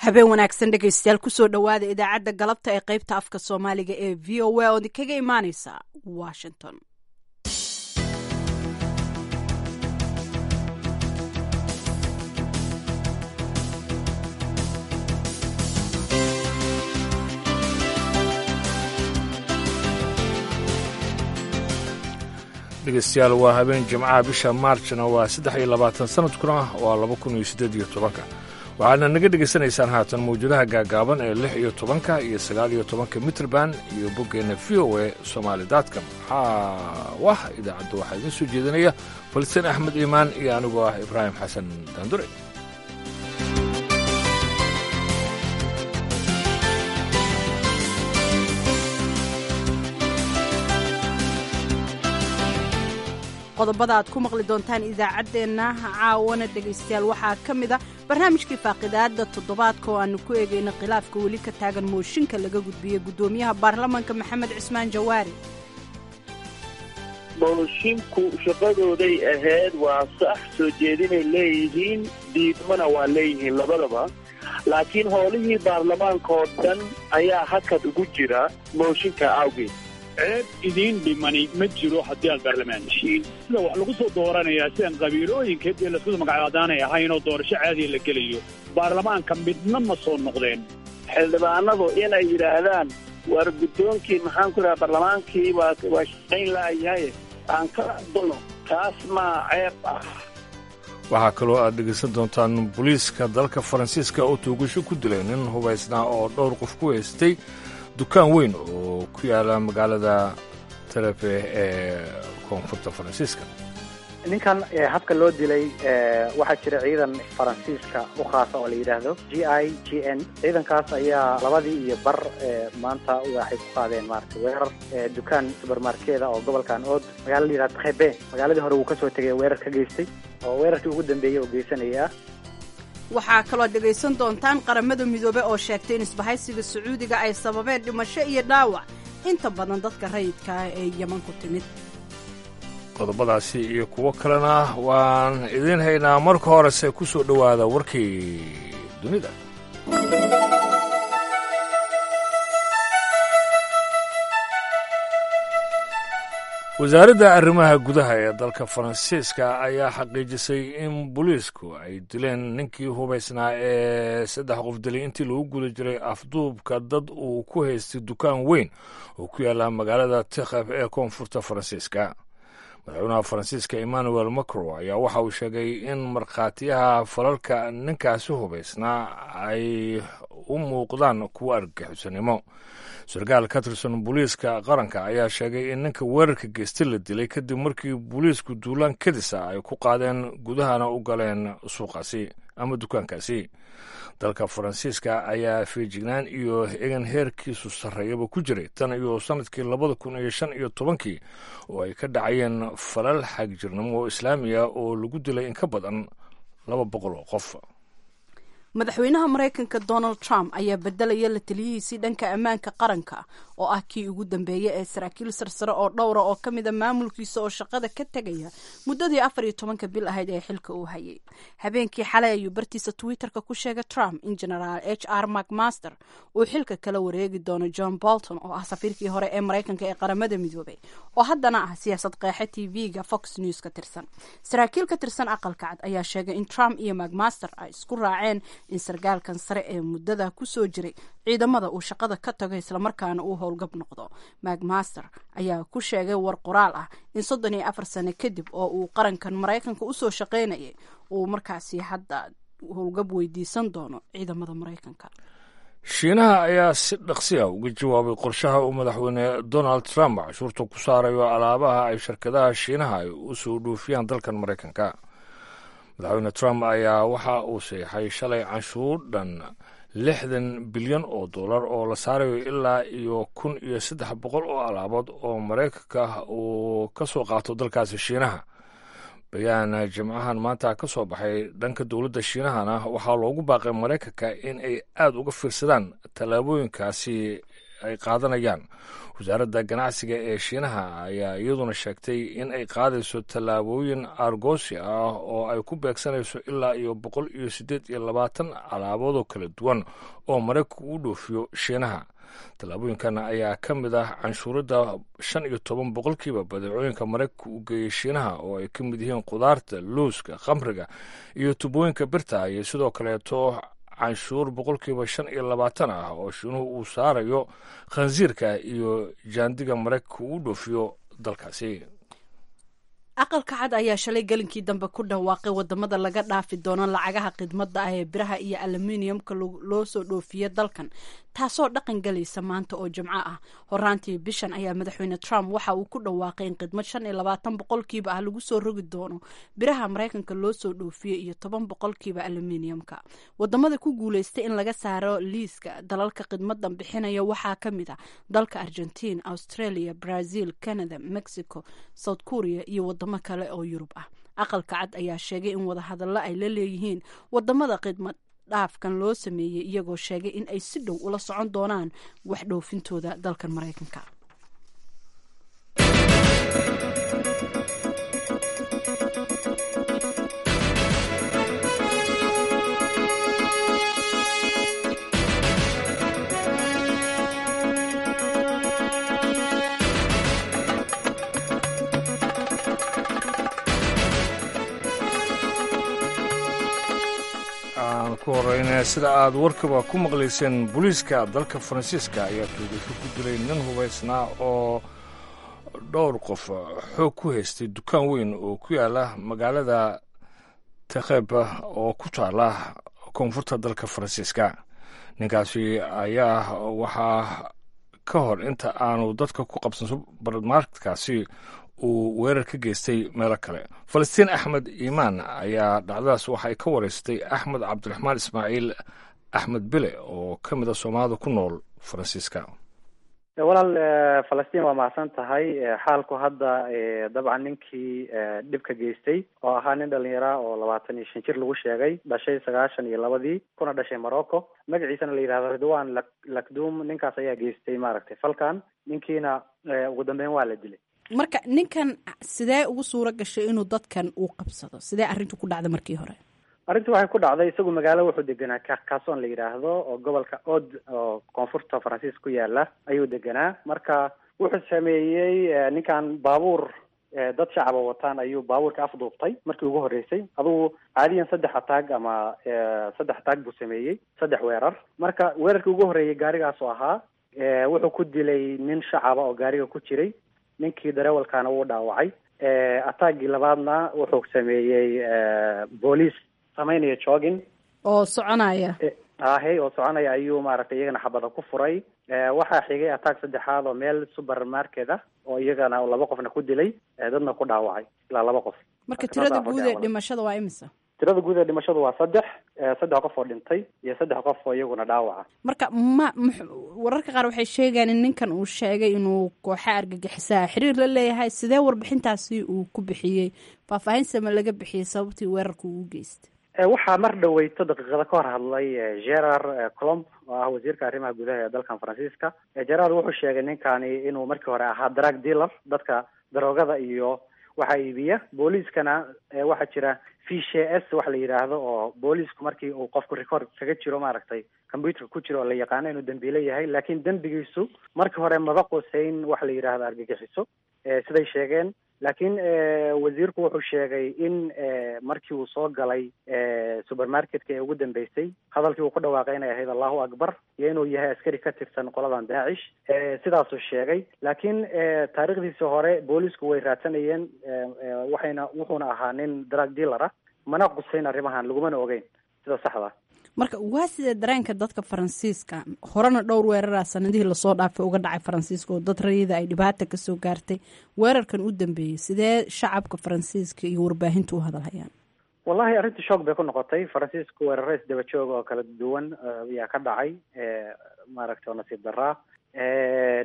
habeen wanaagsan dhegaystayaal kusoo dhowaada idaacadda galabta ee qaybta afka soomaaliga ee v o a oo idinkaga imaaneysa washington dhegeystayaal waa habeen jimcaha bisha maarjna waa saddex iyo labaatan sanadkuna waa laba kun iyo siddeed iyo tobanka waxaadna naga dhegaysanaysaan haatan mawjadaha gaagaaban ee lix iyo tobanka iyo sagaal iyo tobanka mitrband iyo boggeenna v o a somaali datcom xaawah idaacadda waxaa idiin soo jeedinaya falistiin axmed iimaan iyo anigoo ah ibraahim xasan daandure qodobada aad ku maqli doontaan idaacaddeenna caawana dhegaystayaal waxaa ka mid a barnaamijkii faaqidaadda toddobaadka oo aannu ku eegayna khilaafka weli ka taagan mooshinka laga gudbiyey guddoomiyaha baarlamaanka maxamed cismaan jawaari moshinku shaqadooday ahayd waa sax soo jeedinay leeyihiin diidmana waa leeyihiin labadaba laakiin howlihii baarlamaanka oo dhan ayaa hakad ugu jira mooshinka awgeed ceeb idiin dhimani ma jiro haddii aad baarlamaan heshiin sida wax lagu soo dooranayaa sidaan qabiilooyinkeed ee lasku magacadaanay ahayn oo doorasho caadiya la gelayo baarlamaanka midna ma soo noqdeen xildhibaanadu inay yidhaahdaan war guddoonkii maxaan ku idhaha baarlamaankii waa waa shaqayn la'yahay aan ka aqbalno taas maa ceeb ah waxaa kaloo aad dhegaysan doontaan booliiska dalka faransiiska oo tuugasho ku dilay nin hubaysnaa oo dhowr qof ku haystay dukaan weyn oo ku yaala magaalada telefe ee koonfurta faransiiska ninkan habka loo dilay waxaa jira ciidan faransiiska u khaasa oo la yidhaahdo g i g n ciidankaas ayaa labadii iyo bar maanta waxay ku qaadeen maarata weerar dukaan subermarkeeda oo gobolkan ood magala la yidhahdo trebe magaaladii hore wuu kasoo tegay weerar ka geystay oo weerarkii ugu dambeeyey oo geysanaya ah waxaa kaloo dhegaysan doontaan qaramada midoobe oo sheegtay in isbahaysiga sacuudiga ay sababeen dhimasho iyo dhaawac inta badan dadka rayidka ah ee yeman ku timid qodobadaasi iyo kuwo kalena waan idiin haynaa marka horese ku soo dhowaada warkii dunida wasaaradda arrimaha gudaha ee dalka faransiiska ayaa xaqiijisay in booliisku ay dileen ninkii hubaysnaa ee saddex qof dilay intii lagu guda jiray afduubka dad uu ku haystay dukaan weyn oo ku yaalla magaalada tikhaf ee koonfurta faransiiska madaxweynaha faransiiska emmanuel macron ayaa waxa uu sheegay in markhaatiyaha falalka ninkaasi hubaysnaa ay u muuqdaan kuwo argagixisanimo sarkaal ka tirsan booliiska qaranka ayaa sheegay in ninka weerarka geystay la dilay kadib markii booliisku duulaan kadisa ay ku qaadeen gudahana u galeen suuqaasi ama dukaankaasi dalka faransiiska ayaa feejignaan iyo egan heerkiisu sarreeyaba ku jiray tan iyo sannadkii labada kun iyo shan iyo tobankii oo ay ka dhacayeen falal xagjirnimo oo islaamiya oo lagu dilay in ka badan laba boqol oo qof madaxweynaha maraykanka donald trump ayaa bedelaya la taliyihiisii dhanka ammaanka qaranka oo ah kii ugu dambeeya ee saraakiil sarsare oo dhowra oo ka mida maamulkiisa oo shaqada ka tegaya muddadii afar iyo tobanka bil ahayd ee xilka uu hayay habeenkii xalay ayuu bartiisa twitterka ku sheegay trump in genaraal h r macmaster uu xilka kala wareegi doono john bolton oo ah safiirkii hore ee maraykanka ee qaramada midoobay oo haddana ah siyaasad qeexe t v-ga fox news ka tirsan saraakiil ka tirsan aqalka cad ayaa sheegay in trump iyo macmaster ay isku raaceen in sarkaalkan sare ee muddada ku soo jiray ciidamada uu shaqada ka tago islamarkaana uu howlgab noqdo macmaster ayaa ku sheegay war qoraal ah in soddon iyo afar sano kadib oo uu qarankan maraykanka usoo shaqaynayay uu markaasi hadda howlgab weydiisan doono ciidamada maraykanka shiinaha ayaa si dhaqsi ah uga jawaabay qorshaha uu madaxweyne donald trump cashuurta ku saarayo alaabaha ay shirkadaha shiinaha ay u soo dhoofiyaan dalkan maraykanka madaxweyne trump ayaa waxa uu seexay shalay canshuur dhan lixdan bilyan oo dollar oo la saarayo ilaa iyo kun iyo saddex boqol oo alaabood oo maraykanka uu ka soo qaato dalkaasi shiinaha bayaan jimcahan maanta ka soo baxay dhanka dowladda shiinahana waxaa loogu baaqay maraykanka in ay aada uga fiirsadaan tallaabooyinkaasi ay qaadanayaan wasaaradda ganacsiga ee shiinaha ayaa iyaduna sheegtay in ay qaadayso tallaabooyin argoosi ah oo ay ku beegsanayso ilaa iyo boqol iyo siddeed iyo labaatan alaaboodoo kala duwan oo maraykanku u dhoofiyo shiinaha tallaabooyinkan ayaa ka mid ah canshuuradda shan iyo toban boqolkiiba badeecooyinka maraykanka u geeyey shiinaha oo ay ka mid yihiin khudaarta luuska khamriga iyo tubooyinka birta iyo sidoo kaleeto canshuur boqolkiiba shan iyo labaatan ah oo shiinuhu uu saarayo khansiirka iyo jaandiga maraykanka uu dhoofiyo dalkaasi aqalka cad ayaa shalay gelinkii dambe ku dhawaaqay wadamada laga dhaafi doono lacagaha khidmadda ah ee biraha iyo aluminiumka loo soo dhoofiya dalkan taasoo dhaqan galaysa maanta oo jimco ah horaantii bishan ayaa madaxweyne trump waxa uu ku dhawaaqay in khidmad shan iyo labaatan boqolkiiba ah lagu soo rogi doono biraha maraykanka loo soo dhoofiya iyo toban boqolkiiba aluminiumka wadamada ku guuleystay in laga saaro liiska dalalka khidmadan bixinaya waxaa ka mid ah dalka argentine australia brazil canada mexico south korea iyo wadamo kale oo yurub ah aqalka cad ayaa sheegay in wadahadallo ay la leeyihiin wadamada khidmad dhaafkan loo sameeyey iyagoo sheegay in ay si dhow ula socon doonaan wax dhoofintooda dalkan maraykanka ku horeyna sida aad warkaba ku maqlayseen booliiska dalka faransiiska ayaa tuugasho ku dilay nin hubaysnaa oo dhowr qof xoog ku haystay dukaan weyn oo ku yaala magaalada takheba oo ku taala koonfurta dalka faransiiska ninkaasi ayaa waxaa ka hor inta aanu dadka ku qabsan subarmarketkaasi uu weerar ka geystay meelo kale falastiin axmed iimaan ayaa dhacdadaas waxay ka wareystay axmed cabdiraxmaan ismaaciil axmed bile oo ka mid a soomaalida ku nool faransiiska walaal falastiin waa mahadsan tahay xaalku hadda dabcan ninkii dhibka geystay oo ahaa nin dhalinyara oo labaatan iyo shan jir lagu sheegay dhashay sagaashan iyo labadii kuna dhashay morocco magaciisana la yidhahdo ridwan lak lakdum ninkaas ayaa geystay maaragtay falkan ninkiina ugu dambeyn waa la dilay marka ninkan sidee ugu suuro gashay inuu dadkan uu qabsado sidee arrintu ku dhacday markii hore arrintii waxay ku dhacday isagu magaalo wuxuu deganaa carcason la yidhaahdo oo gobolka od oo koonfurta faransiis ku yaala ayuu deganaa marka wuxuu sameeyey ninkan baabuur dad shacaba wataan ayuu baabuurka afduubtay markii ugu horreysay adugu caadiyan saddex ataag ama saddex ataag buu sameeyey saddex weerar marka weerarkii ugu horreeyey gaarigaas oo ahaa wuxuu ku dilay nin shacaba oo gaariga ku jiray ninkii dareewalkaana wuu dhaawacay ataagii labaadna wuxuu sameeyey booliis samaynaya jogging oo soconaya ahe oo soconaya ayuu maaragtay iyagana xabada ku furay waxaa xigay ataag saddexaad oo meel supermarket ah oo iyagana laba qofna ku dilay dadna ku dhaawacay ilaa laba qof marka tirada guud ee dhimashada waa imisa tirada guud ee dhimashadu waa saddex saddex qof oo dhintay iyo saddex qof oo iyaguna dhaawaca marka ma wararka qaar waxay sheegayaan in ninkan uu sheegay inuu kooxa argagixisaa xiriir la leeyahay sidee warbixintaasi uu ku bixiyey faahfaahin sama laga bixiyey sababtii weerarka uu geystay waxaa mar dhaweyto daqiiqada ka hor hadlay gerard colomb oo ah wasiirka arrimaha gudaha ee dalkan faransiiska gerard wuxuu sheegay ninkani inuu markii hore ahaa drug dealer dadka daroogada iyo waxaa iibiya booliiskana waxaa jira fishe s waxa la yidhaahdo oo booliisku markii uu qofku record kaga jiro maaragtay computerka ku jiro oo la yaqaano inuu dembiile yahay laakiin dembigiisu markii hore maba quseyn waxa la yidhaahdo argagixiso siday sheegeen laakiin wasiirku wuxuu sheegay in markii uu soo galay supermarketka ee ugu dambeysay hadalkii uu ku dhawaaqay inay ahayd allahu akbar iyo inuu yahay askari ka tirsan qoladan daacish sidaasuu sheegay laakiin taariikhdiisii hore boolisku way raadsanayeen waxayna wuxuuna ahaa nin drug dealer ah mana qusayn arrimahan lagumana ogeyn sida saxda marka waa sidee dareenka dadka faransiiska horena dhowr weeraraa sanadihii lasoo dhaafay uga dhacay faransiiska oo dad rayida ay dhibaata kasoo gaartay weerarkan u dambeeyey sidee shacabka faransiiska iyo warbaahinta u hadalhayaan wallahi arrintii shoog bay ku noqotay faransiisku weeraro isdaba jooga oo kala duwan ayaa ka dhacay maaragtay oo nasiib daraa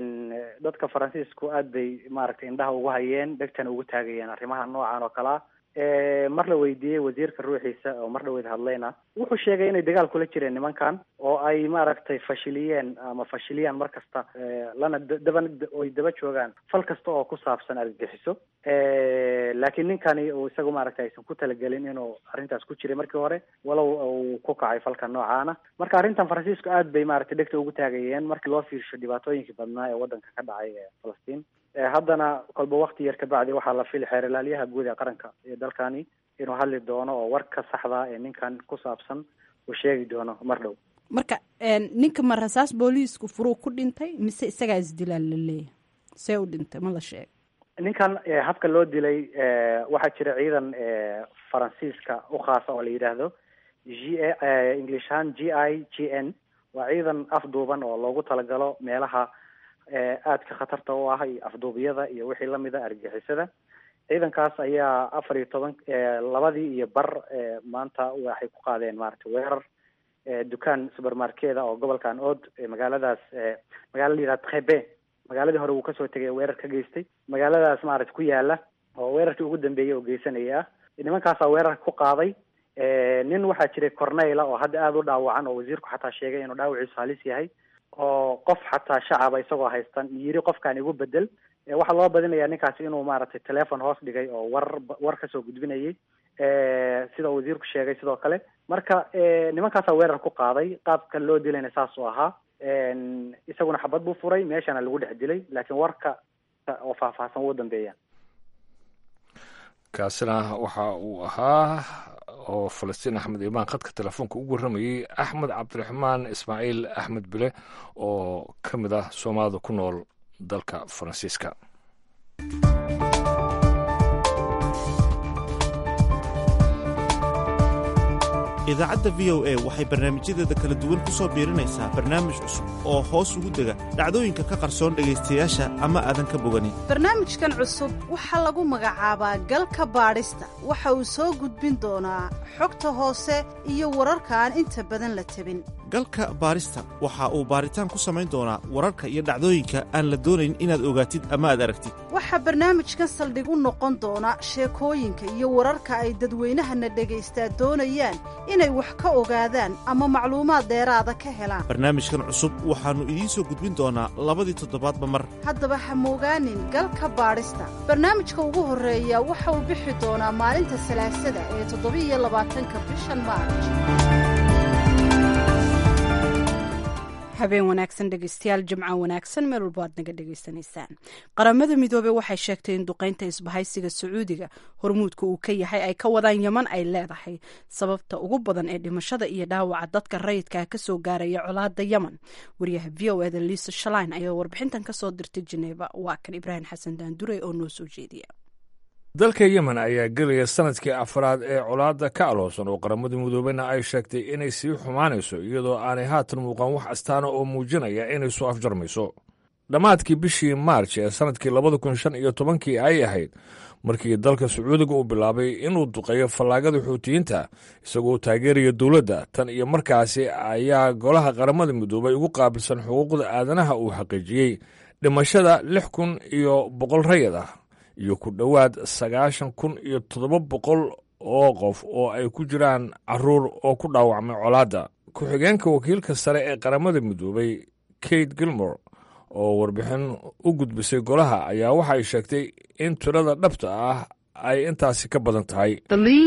dadka faransiisku aad bay maaragtay indhaha ugu hayeen dhegtana ugu taagayeen arrimaha noocan oo kalea mar la weydiiyey wasiirka ruuxiisa oo mar dhaweyd hadlayna wuxuu sheegay inay dagaal kula jireen nimankan oo ay maaragtay fashiliyeen ama fashiliyaan mar kasta lana daba oy daba joogaan fal kasta oo ku saabsan argagixiso laakiin ninkani uu isagu maaragtay aysan ku talagelin inuu arrintaas ku jiray markii hore walow uu ku kacay falka noocaana marka arrintan faransiisku aad bay maaragtay dhegta ugu taagayeen markii loo fiirsho dhibaatooyinkii badnaa ee waddanka ka dhacay ee falastiin haddana kolba wakti yar kabacdi waxaa la fili xeerlaaliyaha guud ee qaranka ee dalkani inuu hadli doono oo warka saxda ee ninkan ku saabsan uu sheegi doono mar dhow marka ninka ma rasaas booliisku furuu ku dhintay mise isagaa isdilaan la leeyahay see u dhintay ma la sheegay ninkan habka loo dilay waxaa jira ciidan faransiiska u khaasa oo la yidhaahdo g english ahaan g i g n waa ciidan afduuban oo loogu talagalo meelaha aadka khatarta u ah iyo afduubyada iyo wixii lamida argixisada ciidankaas ayaa afar iyo toban labadii iyo bar maanta waxay ku qaadeen maaragtay weerar dukaan supermarkeda oo gobolkan ood magaaladaas magaala la yihahda trebe magaaladii hore wuu kasoo tegay weerar ka geystay magaaladaas maaragtay ku yaala oo weerarkii ugu dambeeyey oo geysanaya ah nimankaasaa weerarka ku qaaday nin waxaa jiray corneyla oo hadda aada u dhaawacan oo wasiirku xataa sheegay inuu dhaawaciisu halis yahay oo qof xataa shacaba isagoo haystan yiri qofkaan igu bedel waxaa loo badinayaa ninkaasi inuu maaragtay telefon hoos dhigay oo war war kasoo gudbinayay sida uu wasiirku sheegay sidoo kale marka nimankaasaa weerar ku qaaday qaabka loo dilayna saas uu ahaa isaguna xabad buu furay meeshana lagu dhex dilay laakiin warka oo faahfaahsan wuu dambeeya kaasina waxa uu ahaa oo falastiin axmed imaan khadka telefoonka ugu warramayey axmed cabdiraxmaan ismaaciil axmed bile oo ka mid ah soomaalida ku nool dalka faransiiska idaacadda v o a waxay barnaamijyadeeda kala duwan ku soo biirinaysaa barnaamij cusub oo hoos ugu dega dhacdooyinka ka qarsoon dhegaystayaasha ama aadan ka boganin barnaamijkan cusub waxaa lagu magacaabaa galka baadhista waxa uu soo gudbin doonaa xogta hoose iyo wararka aan inta badan la tabin galka baadhista waxa uu baadhitaan ku samayn doonaa wararka iyo dhacdooyinka aan la doonayn inaad ogaatid ama aad aragtid waxaa barnaamijkan saldhig u noqon doona sheekooyinka iyo wararka ay dadweynahana dhagaystaa doonayaan inay wax ka ogaadaan ama macluumaad dheeraada ka helaan barnaamijkan cusub waxaannu idiin soo gudbin doonaa labadii toddobaadba mar haddaba ha moogaanin galka baadhista barnaamijka ugu horreeya waxa uu bixi doonaa maalinta salaasada ee toddobiiyo labaatanka bishan maarj habeen wanaagsan dhegeystayaal jimco wanaagsan meel walbo aad naga dhegeysanaysaan qaramada midoobey waxay sheegtay in duqeynta isbahaysiga sacuudiga hormuudka uu ka yahay ay ka wadaan yeman ay leedahay sababta ugu badan ee dhimashada iyo dhaawaca dadka rayidkaa kasoo gaaraya colaada yeman wariyaha v o eda liisa shalain ayaa warbixintan kasoo dirtay jeneva waa kan ibraahim xasan daandurey oo noo soo jeediya dalka yemen ayaa gelaya sanadkii afraad ee colaadda ka aloosan oo qaramada midoobeyna ay sheegtay inay sii xumaanayso iyadoo aanay haatan muuqan wax astaana oo muujinaya inay soo afjarmayso dhammaadkii bishii maarj ee sanadkii labada kun shan iyo tobankii ay ahayd markii dalka sacuudiga uu bilaabay inuu duqeeyo fallaagada xuutiyiinta isagoo taageeraya dowladda tan iyo markaasi ayaa golaha qaramada midoobay ugu qaabilsan xuquuqda aadanaha uu xaqiijiyey dhimashada lix kun iyo boqol rayad ah iyo ku dhowaad sagaashan kun iyo toddoba boqol oo qof oo ay ku jiraan caruur oo ku dhaawacmay colaadda ku-xigeenka wakiilka sare ee qaramada midoobay kate gilmore oo warbixin u gudbisay golaha ayaa waxa ay sheegtay in tirada dhabta ah ay intaasi ka badan tahay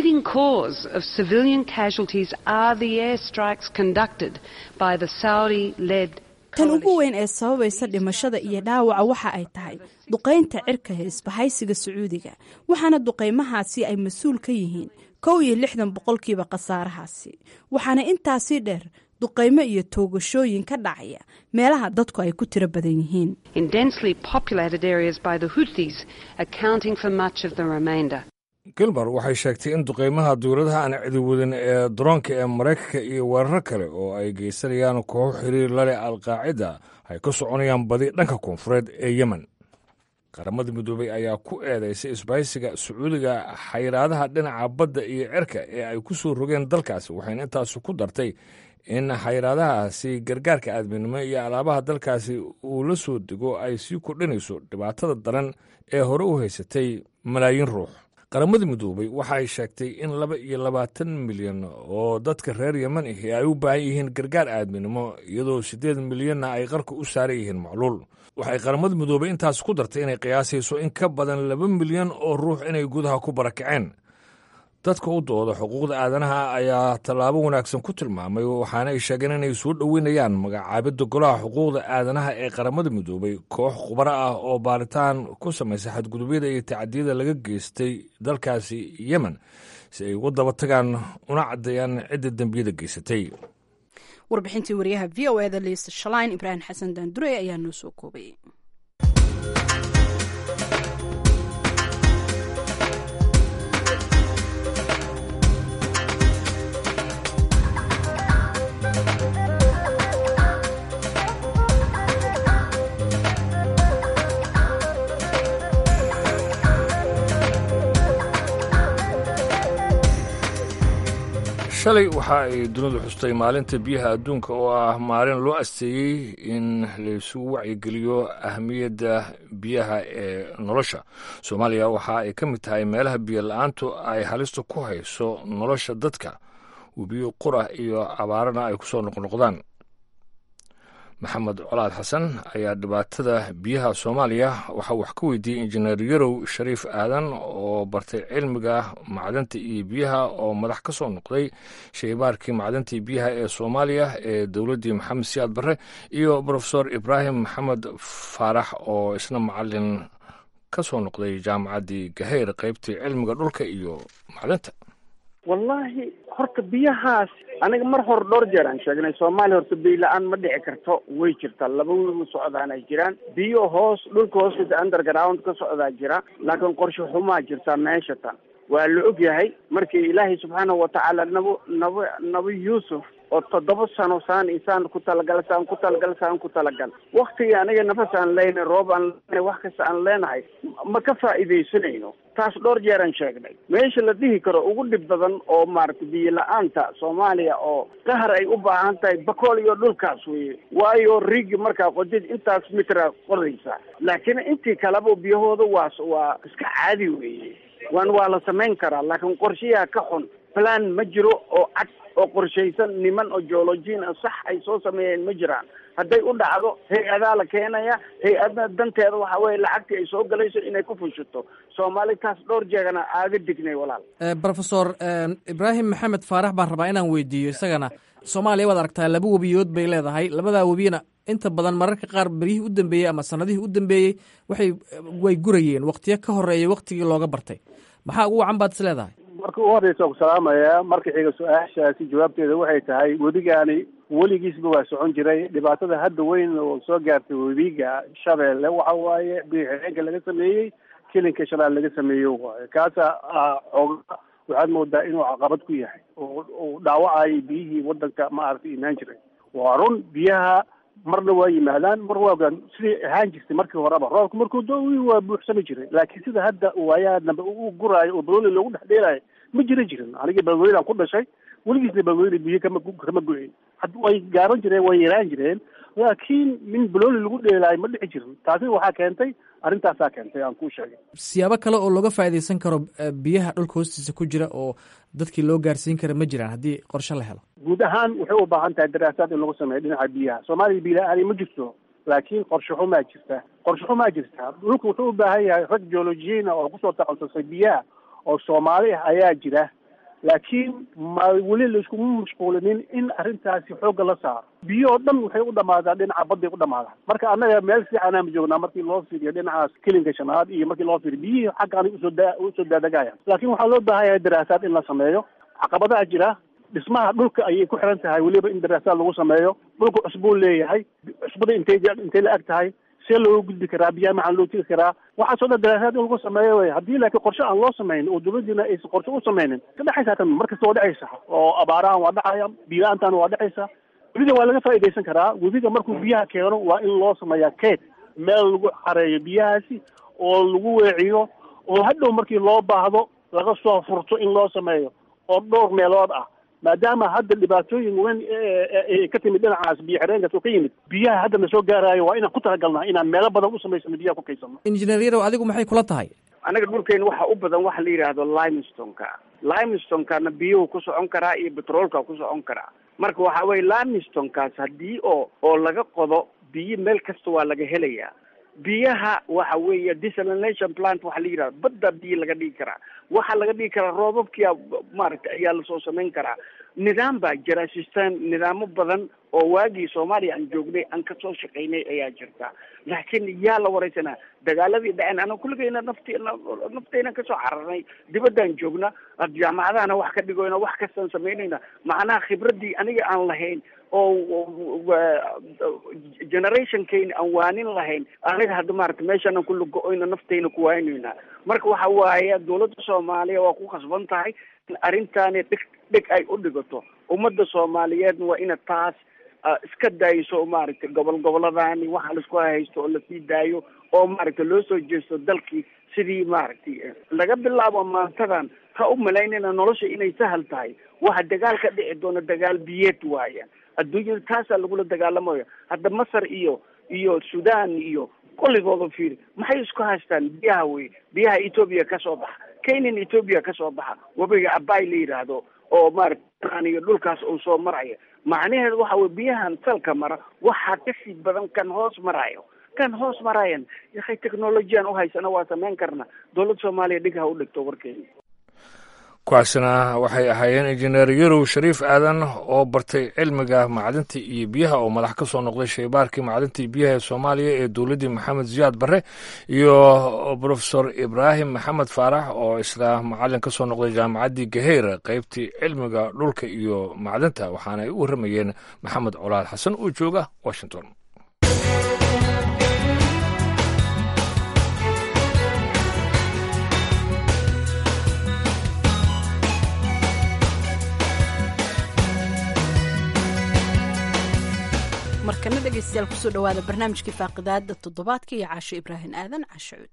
tan ugu weyn ee sababaysa dhimashada iyo dhaawaca waxa ay tahay duqaynta cirka ee isbahaysiga sacuudiga waxaana duqaymahaasi ay mas-uul ka yihiin kow iyo lixdan boqolkiiba khasaarahaasi waxaana intaasii dheer duqaymo iyo toogashooyin ka dhacaya meelaha dadku ay ku tiro badan yihiin gilmar waxay sheegtay in duqaymaha dowladaha aan cidiwadin ee daroonka ee maraykanka iyo weeraro kale oo ay geysanayaan kooxo xiriir lale alqaacida ay ka soconayaan badi dhanka koonfureed ee yemen qaramada midoobey ayaa ku eedeysay isbahaysiga sacuudiga xayiraadaha dhinaca badda iyo cirka ee ay ku soo rogeen dalkaasi waxayna intaasi ku dartay in xayiraadahaasi gargaarka aadminimo iyo alaabaha dalkaasi uu la soo dego ay sii kordhinayso dhibaatada daran ee hore u haysatay malaayiin ruux qaramada midoobay waxa ay sheegtay in laba iyo labaatan milyan oo dadka reer yeman ahi ay u baahan yihiin gargaar aadminimo iyadoo siddeed milyanna ay qarka u saaran yihiin macluul waxay qaramada midoobay intaas ku dartay inay qiyaasayso in ka badan laba milyan oo ruux inay gudaha ku barakaceen dadka u dooda xuquuqda aadanaha ayaa tallaabo wanaagsan ku tilmaamay waxaana ay sheegeen inay soo dhoweynayaan magacaabidda golaha xuquuqda aadanaha ee qaramada midoobay koox khubaro ah oo baaritaan ku samaysa xadgudubyada iyo tacadiyada laga geystay dalkaasi yemen si ay uga daba tagaan una caddeeyaan cidda dembiyada geysatay warbixintii wariyaha v o eda liisa shalayn ibraahim xasan daandurey ayaa noo soo koobay shalay waxa ay dunidu xustay maalinta biyaha adduunka oo ah maalin loo asteeyey in laysugu wacyigeliyo ahmiyadda biyaha ee nolosha soomaaliya waxa ay ka mid tahay meelaha biyo la-aantu ay halista ku hayso nolosha dadka webiyo qura iyo abaarana ay kusoo noqnoqdaan maxamed colaad xasan ayaa dhibaatada biyaha soomaaliya waxaa wax ka weydiiyey injineer yarow shariif aadan oo bartay cilmiga macdanta iyo biyaha oo madax ka soo noqday shaybaarkii macdanta iyo biyaha ee soomaaliya ee dowladdii maxamed siyaad barre iyo brofesor ibraahim maxamed faarax oo isna macalin ka soo noqday jaamacaddii gaheyr qaybtii cilmiga dhulka iyo macdanta wallaahi horta biyahaas aniga mar hore dhowr jeer aan sheegnay soomaaliya horta biyo la-aan ma dhici karto way jirtaa laba wiil u socdaan ay jiraan biyo hoos dhulka hoostiisa underground ka socdaa jira laakiin qorshe xumaa jirtaa meesha tan waa la og yahay markii ilaahay subxaanahu watacaala nabo nabo nabi yuusuf oo toddoba sano saan isaan ku talagal saan ku talagal saan ku talagal waktigii aniga nafas aan leenahay roob aan leenahay wax kasta aan leenahay ma ka faa'iidaysanayno taas dhowr jeer aan sheegnay meesha la dhihi karo ugu dhib badan oo maaragtay biyo la-aanta soomaaliya oo qahar ay u baahan tahay bakool iyo dhulkaas weye waayo rigi markaa qodid intaas mitra qodaysa laakiin intii kaleba biyahooda waa waa iska caadi weeye waan waa la samayn karaa laakiin qorshayaha ka xun plan ma jiro oo cad oo qorshaysan niman oo geologiin ah sax ay soo sameeyeen ma jiraan hadday u dhacdo hay-adaa la keenaya hay-adna danteeda waxa weye lacagtii ay soo galayso inay ku fushato soomaali taas dhowr jeegana aaga dignay walaal brofesor ibraahim maxamed faarax baan rabaa inaan weydiiyo isagana soomaaliya waad aragtaa laba webiyood bay leedahay labadaa webiyana inta badan mararka qaar beryihii u dambeeyey ama sanadihii u dambeeyey waxay way gurayeen waktiyo ka horeeya waktigii looga bartay maxaa ugu wacan baad is leedahay marka u horreysa waan ku salaamaya marka xiga su-aashaasi jawaabteeda waxay tahay wedigaani weligiisba waa socon jiray dhibaatada hadda weyn oo soo gaartay wediga shabeelle waxa waaye biyo-xireenka laga sameeyey kilinka shanaal laga sameeyey waaye kaasa xooga waxaad moodaa inuu caqabad ku yahay oo uu dhaawacayo biyihii wadanka maaragtay imaan jiray waa run biyaha marna waa yimaadaan mar waa sidii ahaan jirtay markii horeba roobka markuu do waa buuxsami jiray laakiin sida hadda waayaa dambe u guraayo oo balweli loogu dhex dheelaayo ma jira jirin anigii balwelidan ku dhashay weligiisna balweli biyo kama kama go-in way gaaban jireen way yaraan jireen laakiin min balweli lagu dheelaayo ma dhici jirin taasi waxaa keentay arrintaasaa keentay aan kuu sheegay siyaabo kale oo looga faa'iidaysan karo biyaha dhulka hoostiisa ku jira oo dadkii loo gaarsiin kara ma jiraan haddii qorshe la helo guud ahaan waxay u baahan tahay daraasaad in lagu sameeyo dhinaca biyaha soomaaliya biyo la-aani ma jirto laakiin qorshe xumaa jirta qorshe xumaa jirta dhulka wuxuu u baahan yahay rag geologiyiina oo kusoo taqasusay biyaha oo soomaali ah ayaa jira laakiin ma weli laiskuma mashquulinin in arrintaasi xoogga la saaro biyo oo dhan waxay u dhamaadaan dhinaca badday u dhamaadaan marka annaga meel fiicanaan joognaa markii loo fiiriyo dhinacaas kilinka shanaad iyo markii loo fiiriyo biyihii xaggaan usoo da usoo daadegayaan laakiin waxaa loo baahan yahay daraasaad in la sameeyo caqabadaha jira dhismaha dhulka ayay ku xiran tahay weliba in daraasaad lagu sameeyo dhulka cusbuu leeyahay cusbada intay intay la eg tahay see looga gudbi karaa biyaha maxaa loo tegi karaa waxaasoo dhan daraasaad in lagu sameeyo wey haddii laakiin qorshe aan loo samaynin oo dowladdiina aysan qorshe u samaynin ka dhexaysa tan mar kasta waa dhexaysa oo abaarahan waa dhacaya biyo-aantan waa dhexaysa webiga waa laga faa'iidaysan karaa webiga markuu biyaha keeno waa in loo sameeyaa keed meel lagu xareeyo biyahaasi oo lagu weeciyo oo hadhow markii loo baahdo laga soo furto in loo sameeyo oo dhowr meelood ah maadaama hadda dhibaatooyin weyn ka timid dhinacaas biyo xireenkaas oo ka yimid biyaha hadda na soo gaaraayo waa inaan ku talagalnaa inaan meelo badan u samaysano biyaha ku kaysano injineer yarow adigu maxay kula tahay anaga dhulkeena waxa u badan waxa la yidhaahdo limestoneka limestonekana biyuhu ku socon karaa iyo petroolka ku socon karaa marka waxa weye limestonekaas haddii oo oo laga qodo biyo meel kasta waa laga helayaa biyaha waxa weeye desalination plant waxa la yidhahdo badda biyo laga dhigi karaa waxaa laga dhigi karaa roobabkia maaragtay ayaa lasoo samayn karaa nidaam baa jira system nidaamo badan oo waagii soomaaliya aan joognay aan kasoo shaqaynay ayaa jirta laakiin yaa la wareysanaa dagaaladii dhaceen ana kulligayna nafti naftayna kasoo cararnay dibaddaan joogna jaamacadahana wax ka dhigoyna wax kastaan samaynayna macnaha khibradii aniga aan lahayn oo generationkayna aan waanin lahayn aniga hadda maarata meeshaana ku lugo-oyna naftayna ku waaynaynaa marka waxa waaye dawladda soomaaliya waa ku khasban tahay in arrintaani dhig dhig ay u dhigato ummadda soomaaliyeedna waa ina taas iska dayso maaragtay gobol goboladaani waxa laisku haysto oo lasii daayo oo maaragtay loo soo jeesto dalkii sidii maaragtay laga bilaabo maantadan ha u malaynayna nolosha inay sahal tahay waxa dagaal ka dhici doona dagaal biyeed waaya adduunyada taasaa lagula dagaalamayo hadda masar iyo iyo sudan iyo kulligooda fiiri maxay isku haystaan biyaha wey biyaha etoobiya kasoo baxa kenyan etoobiya kasoo baxa webiga abay la yidhaahdo oo maarata iyo dhulkaas uu soo maraya macnaheedu waxa wey biyahan salka mara waxaa kasii badan kan hoos marayo kan hoos marayan yakay technolojiyan uhaysana waa samayn karna dowladda soomaaliya dhig ha u dhigto warkeena kuwaasina waxay ahaayeen injineer yarow shariif aadan oo bartay cilmiga macdinta iyo biyaha oo madax ka soo noqday shaybaarkii macdinta iyo biyaha ee soomaaliya ee dowladdii maxamed ziyaad barre iyo profesor ibraahim maxamed faarax oo isla macalin ka soo noqday jaamacaddii gaheyr qeybtii cilmiga dhulka iyo macdinta waxaana ay u warramayeen maxamed colaal xasan oo jooga washington markana dhegeystayaal kusoo dhawaada barnaamijkii faaqidaada toddobaadka iyo caasho ibraahim aadan cashacuud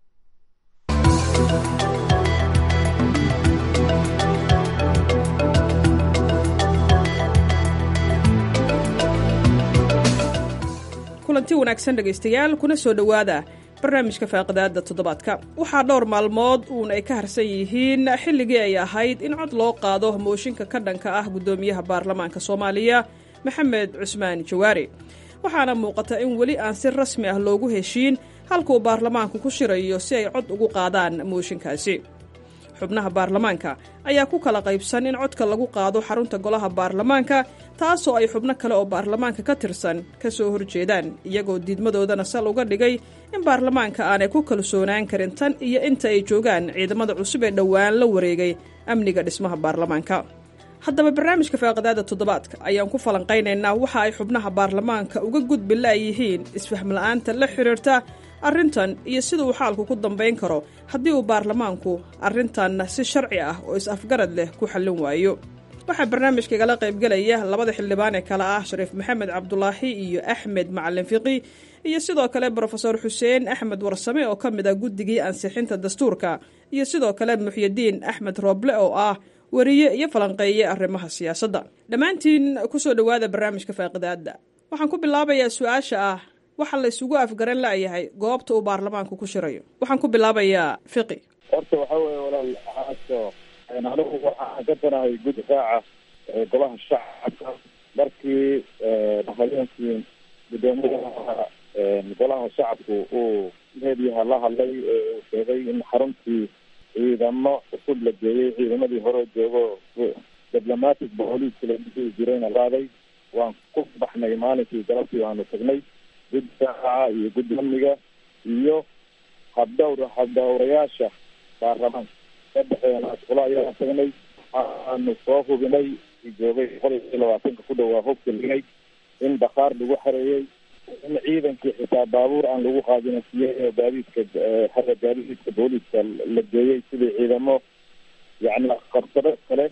kulanti wanaagsan dhegaystayaal kuna soo dhowaada barnaamijka faaqidaada toddobaadka waxaa dhowr maalmood uun ay ka harsan yihiin xilligii ay ahayd in cod loo qaado mooshinka ka dhanka ah guddoomiyaha baarlamaanka soomaaliya maxamed cusmaan jawaari waxaana muuqata in weli aan si rasmi ah loogu heshiin halkuu baarlamaanku ku shirayo si ay cod ugu qaadaan mooshinkaasi xubnaha baarlamaanka ayaa ku kala qaybsan in codka lagu qaado xarunta golaha baarlamaanka taasoo ay xubno kale oo baarlamaanka ka tirsan ka soo horjeedaan iyagoo diidmadoodana sal uga dhigay in baarlamaanka aanay ku kalsoonaan karin tan iyo inta ay joogaan ciidamada cusub ee dhowaan la wareegay amniga dhismaha baarlamaanka haddaba barnaamijka faaqidaada toddobaadka ayaan ku falanqaynaynaa waxa ay xubnaha baarlamaanka uga gudbi la'yihiin isfahmla'aanta la xidhiirta arrintan iyo sida uu xaalku ku dambayn karo haddii uu baarlamaanku arrintanna si sharci ah oo is-afgarad leh ku xallin waayo waxaa barnaamijka igala qaybgelaya labada xildhibaan ee kale ah shariif maxamed cabdulaahi iyo axmed macalin fiqi iyo sidoo kale brofesor xuseen axmed warsame oo ka mid ah guddigii ansixinta dastuurka iyo sidoo kale muxyidiin axmed rooble oo ah wariye iyo falanqeeye arrimaha siyaasadda dhammaantiin kusoo dhowaada barnaamijka faaqidaadda waxaan ku bilaabayaa su-aasha ah waxa la isugu afgaran la'yahay goobta uu baarlamaanku ku shirayo waxaan ku bilaabayaa fiqi horta waxa weeye walaal aaso anigu waxaan ka danahay gudifaaca golaha shacabka markii habeenkii guddoomiyaha golaha shacabku uu meediyaha la hadlay ee uu sheegay in xaruntii ciidamo cusub la geeyey ciidamadii hore joogo diblomatic booliiska la dhihi jirayna qaaday waan ku baxnay maalinkii galabtii waanu tagnay guddi saaca iyo guddi amniga iyo habdhowr habdhowrayaasha baarlamaanka ka dhexeena asqulo ayaan tagnay waxaanu soo hubinay joogay boqol iyo labaatanka ku dhowaa hubka lignay in bakhaar lagu xareeyey in ciidankii xitaa baabuur aan lagu qaadina siiyey gaadiidka xagga gaadiidka booliiska la geeyey sidii ciidamo yani qabsado kale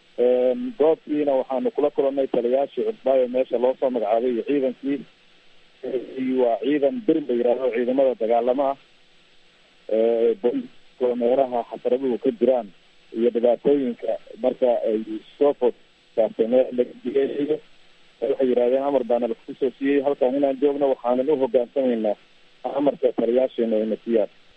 goobtiina waxaanu kula kulannay taliyaashii cusbaayo meesha loo soo magacaabay iyo ciidankii waa ciidan bir la yidhaahdo ciidamada dagaalamo ah booliiska meelaha xasaraduhu ka jiraan iyo dhibaatooyinka marka ay soo food saartay meel lagageeyo waxay yidhahdeen amar baana laku soo siiyey halkan inaan joogno waxaanan u hogaansamaynaa amarka taliyaasheena ayna siiyaan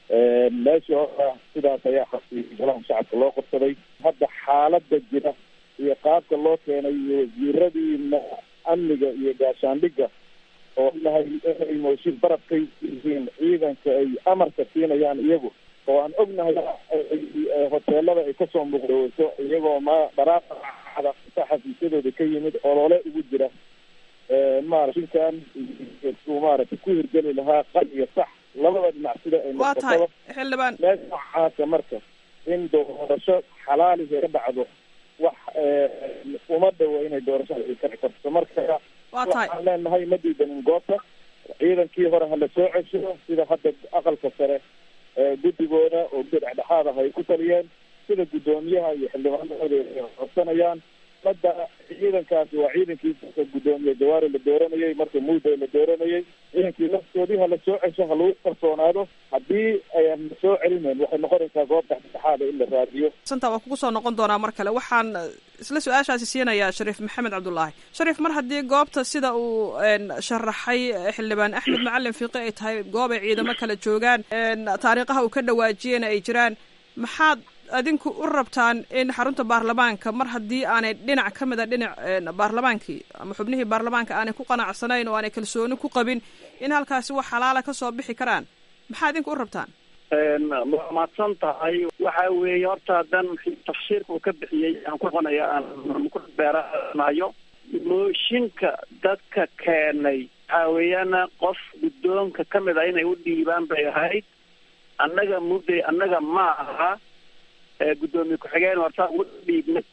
meeshii hora sidaas ayaa xabsiyay golaha shacabka loo qabsaday hadda xaalada jira iyo qaabka loo keenay iyo wasiiradiina amniga iyo gaashaandhiga oo nahay inay mooshin barab ka yihiin ciidanka ay amarka siinayaan iyagu oo aan ognahay hoteelada ay kasoo muuqdaweyso iyagoo ma dharaada xafiisyadooda ka yimid olole ugu jira maara shinkan maaragtay ku hirgeli lahaa qal iyo sax labada dhinac sida ay waa tahay xildhibaan meel noocaasa marka in doorasho xalaalihi ka dhacdo wax uma dhawo inay doorashada ay kaci karto marka waa tahay waxaan leenahay ma diidanin goobta ciidankii hore hala soo cesho sida hadda aqalka sare guddigooda oo guddi dhexdhexaad ah ay ku taliyeen sida guddoomiyaha iyo xildhibaanadooda ay codsanayaan hadda ciidankaasi waa ciidankii guddoomiye jawaari la dooranayay marka muuday la dooranayay ciidankii laftoodii hala soo cesho ha lagu kalsoonaado haddii ayaan la soo celinayn waxay noqonaysaa goob dhexdhexaada in la raadiyo santa waa kugu soo noqon doonaa mar kale waxaan isla su-aashaasi siinayaa shariif maxamed cabdullaahi shariif mar haddii goobta sida uu sharaxay xildhibaan axmed macalin fiiqi ay tahay goob ay ciidamo kala joogaan taariikhaha uu ka dhawaajiyena ay jiraan maxaad adinku u rabtaan in xarunta baarlamaanka mar haddii aanay dhinac ka mid a dhinac baarlamaankii ama xubnihii baarlamaanka aanay ku qanacsanayn oo aanay kalsooni ku qabin in halkaasi wax xalaala kasoo bixi karaan maxaa idinku u rabtaan waa mahadsan tahay waxa weeye horta hadan tafsiirka uu ka bixiyey aan ku noqonaya aan ku beeranayo mooshinka dadka keenay waxa weeyaan qof guddoonka ka mid a inay u dhiibaan bay ahayd annaga mudday annaga ma aha guddoomiye ku-xigeen horta ugu dhiibnay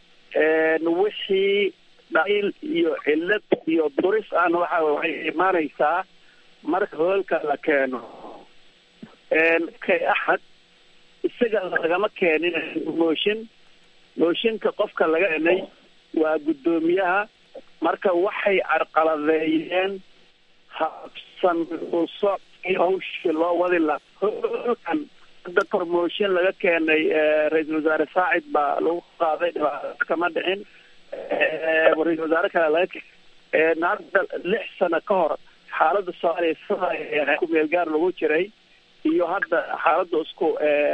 wixii dhaliil iyo cillad iyo duris ahna waxa waxay imaanaysaa marka hoolka la keeno kay axad isaga lagama keenin mooshin mooshinka qofka laga keenay waa guddoomiyaha marka waxay carqaladeeyeen habsan usocii hawshii loo wadi la hoolkan hadda promotion laga keenay ra-iisul wasaare saacid baa lagu qaaday dhibaato kama dhicin ra-isul wasaare kale laga hadda lix sano ka hor xaaladda soomaaliya sida ku meel gaar lagu jiray iyo hadda xaaladda isku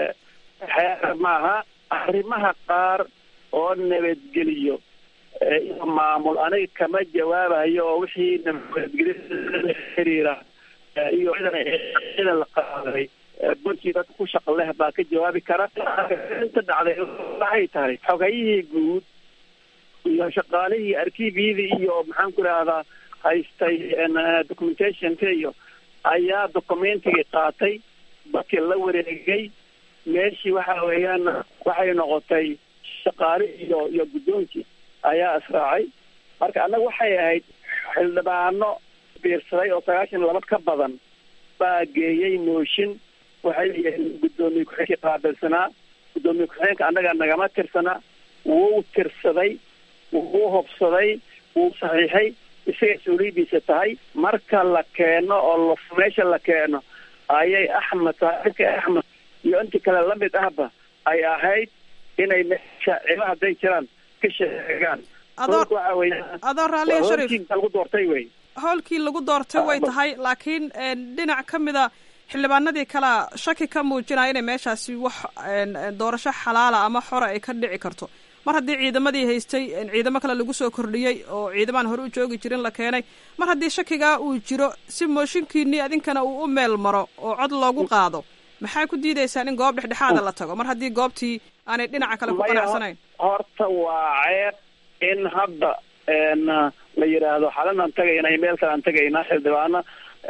xeer maaha arrimaha qaar oo nabadgeliyo iyo maamul aniga kama jawaabayo oo wixii nabadgelyo xiriira iyo ciidan la qaaday burkii dadka ku shaqa leh baa ka jawaabi kara inta dhacday waxay tahay xogayihii guud iyo shaqaalihii arkiibyadii iyo maxaan ku idhahdaa haystay documentationka iyo ayaa documentigii qaatay dadkii la wareegay meeshii waxa weeyaan waxay noqotay shaqaale iyo iyo guddoonkii ayaa israacay marka annaga waxay ahayd xildhibaano biirsaday oo sagaashan laba ka badan baa geeyey mooshin waxay leeyihiin guddoomiye ku-xigeenkii qaabilsanaa guddoomiye ku-xigeenka annaga nagama tirsanaa wuu tirsaday wuu hobsaday wuu saxiixay isaga mas-uuliyaddiisa tahay marka la keeno oo meesha la keeno ayay axmed saaxiibka axmed iyo intii kale lamid ahba ay ahayd inay meesha cilo hadday jiraan ka sheegaan waxa wey adoo raaliya shariif lagu doortay wey howlkii lagu doortay way tahay laakiin dhinac ka mida xildhibaanadii kalea shaki ka muujinaya inay meeshaasi wax doorasho xalaala ama xora ay ka dhici karto mar haddii ciidamadii haystay ciidamo kale lagu soo kordhiyey oo ciidamaan hore u joogi jirin la keenay mar haddii shakigaa uu jiro si mooshinkiinii adinkana uu u meel maro oo cod loogu qaado maxaa ku diidaysaan in goob dhexdhexaada la tago mar haddii goobtii aanay dhinaca kale ku qanacsanayn horta waa ceeb in hadda la yidhaahdo xalanaan tagaynaa meel kale aan tagaynaa xildhibaano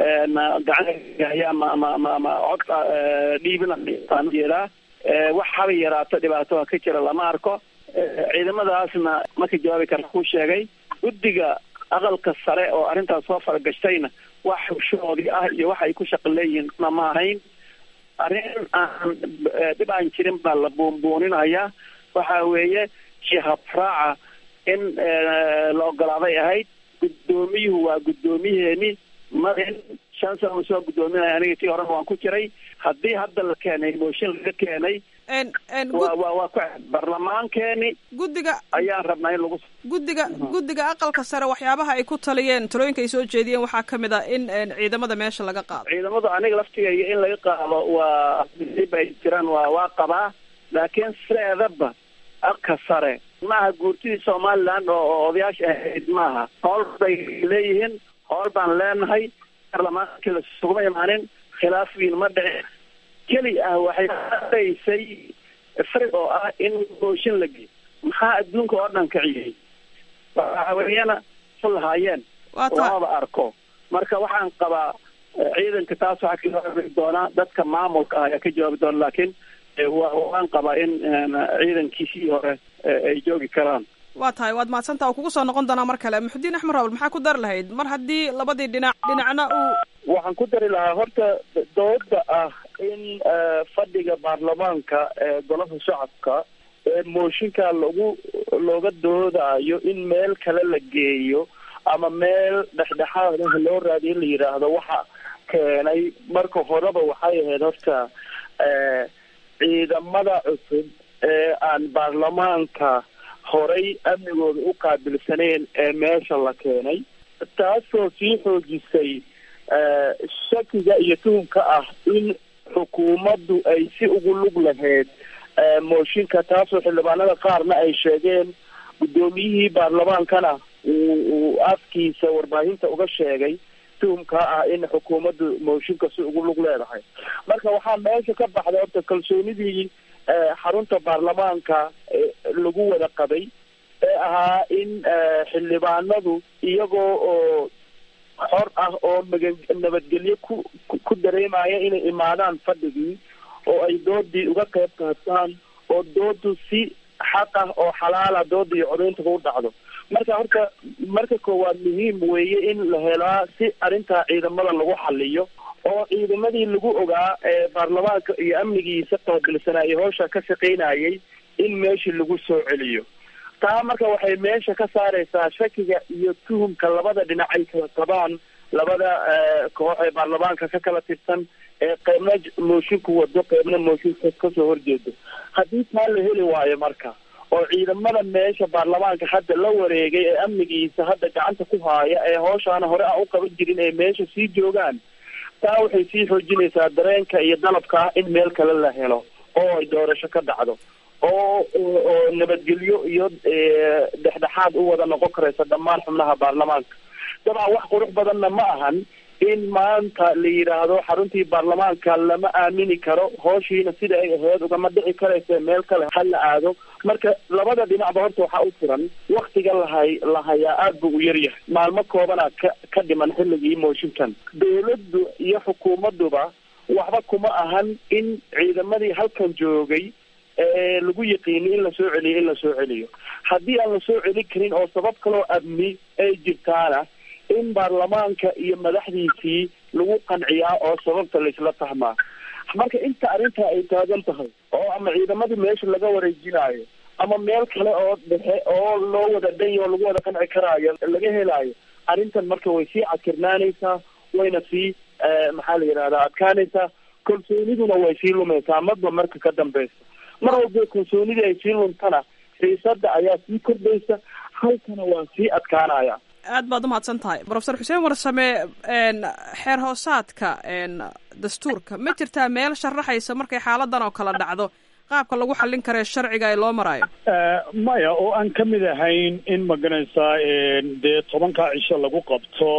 gacan ama ama ama ama cod dhiibinaan jeedaa wax haba yaraato dhibaato ka jira lama arko ciidamadaasna marka jawaabi kara ku sheegay guddiga aqalka sare oo arrintaas soo faragashtayna wax hushoodii ah iyo wax ay ku shaqo leeyihiin ma ahayn arrin aan dhib aan jirin baa la buunbuuninaya waxa weeye jihabraaca in la ogolaaday ahayd guddoomiyuhu waa guddoomiyeeni marin shan sana uu soo guddoominaya aniga tii horena waan ku jiray haddii hadda la keenay mooshin laga keenay waa waa waa ku barlamaankeeni guddiga ayaan rabnaa in lagu guddiga guddiga aqalka sare waxyaabaha ay ku taliyeen talooyinka ay soo jeediyeen waxaa ka mid a in ciidamada meesha laga qaado ciidamadu aniga laftigayga in laga qaado waa ay jiraan waa waa qabaa laakiin sideedaba aqka sare maaha guurtidii somaliland oo odayaasha ahayd maaha hool bay leeyihiin hool baan leenahay barlamaankii lasuguma imaanin khilaaf wiin ma dhicin keli ah waxay dhaysay farig oo ah in mooshin la geey maxaa adduunka oo dhan kiciyey waxaweeyana lahaayeen lamaba arko marka waxaan qabaa ciidanka taas waxaa ka jawaabi doonaa dadka maamulka ah ayaa ka jawaabi doona laakiin waan qabaa in ciidankiisii hore ay joogi karaan waa tahay waad mahadsantaa oo kugu soo noqon doonaa mar kale muxudiin axmed raabal maxaa ku dari lahayd mar haddii labadii dhinac dhinacna uu waxaan ku dari lahaa horta dooda ah in fadhiga baarlamaanka ee golaha shacabka ee mooshinka lagu looga doodaayo in meel kale la geeyo ama meel dhexdhexaad ah loo raadiyo in la yidhaahdo waxa keenay marka horeba waxay ahayd horta ciidamada cusub ee aan baarlamaanka horay amnigooda u qaabilsaneen ee meesha la keenay taasoo sii xoojisay shakiga iyo tuhumka ah in xukuumaddu ay si ugu lug lahayd mooshinka taasoo xildhibaanada qaarna ay sheegeen guddoomiyihii baarlamaankana uu uu afkiisa warbaahinta uga sheegay tuhumkaa ah in xukuumaddu mooshinka si ugu lug leedahay marka waxaa meesha ka baxday horta kalsoonidii xarunta baarlamaanka lagu wada qabay ee ahaa in xildhibaanadu iyagoo oo xor ah oo magan nabadgelyo ku ku dareemaya inay imaadaan fadhigii oo ay doodii uga qayb qaataan oo doodu si xaq ah oo xalaala dooda iyo codaynta u dhacdo marka horta marka koowaad muhiim weeye in la helaa si arrintaa ciidamada lagu xaliyo oo ciidamadii lagu ogaa ee baarlamaanka iyo amnigiisa qaabilsanaa iyo howsha ka shaqaynayay in meeshii lagu soo celiyo taa marka waxay meesha ka saareysaa shakiga iyo tuhumka labada dhinac ay kala qabaan labada koox ee baarlamaanka ka kala tirsan ee qeybna moosinku wado qeybna mooshinka kasoo horjeedo haddii taa la heli waayo marka oo ciidamada meesha baarlamaanka hadda la wareegay ee amnigiisa hadda gacanta ku haaya ee hooshaana hore aan u qaban jirin ee meesha sii joogaan taa waxay sii xoojinaysaa dareenka iyo dalabka ah in meel kale la helo oo ay doorasho ka dhacdo oo oo nabadgelyo iyo dhexdhexaad u wada noqon karaysa dhammaan xubnaha baarlamaanka dabcan wax qurux badanna ma ahan in maanta la yidhaahdo xaruntii baarlamaanka lama aamini karo hooshiina sida ay ahayd ugama dhici karaysa meel kale ha la aado marka labada dhinacba horta waxaa u furan waktiga lahay la hayaa aada buu u yaryahay maalmo koobana ka ka dhiman xilligii mooshinkan dawladdu iyo xukuumadduba waxba kuma ahan in ciidamadii halkan joogay ee lagu yaqiini in lasoo celiyo in lasoo celiyo haddii aan lasoo celin karin oo sabab kaloo amni ay jirtaana in baarlamaanka iyo madaxdiisii lagu qanciyaa oo sababta laisla fahmaa marka inta arrintaa ay taagan tahay oo ama ciidamadii meesha laga wareejinaayo ama meel kale oo dhexe oo loo wada dhanyo oo lagu wada qanci karaayo laga helaayo arrintan marka way sii cadkirnaanaysaa wayna sii maxaa la yidhahdaa adkaanaysaa kalsooniduna way sii lumaysaa marba marka ka dambeysa mar walba kalsoonidii ay sii luntana xiisada ayaa sii kordhaysa halkana waa sii adkaanaya aad baad umahadsan tahay profesor xuseen warsame xeer hoosaadka dastuurka ma jirtaa meel sharaxaysa markay xaaladan oo kale dhacdo qaabka lagu xallin karee sharciga ay loo maraayo maya oo aan ka mid ahayn in maganaysaa dee tobankaa cisho lagu qabto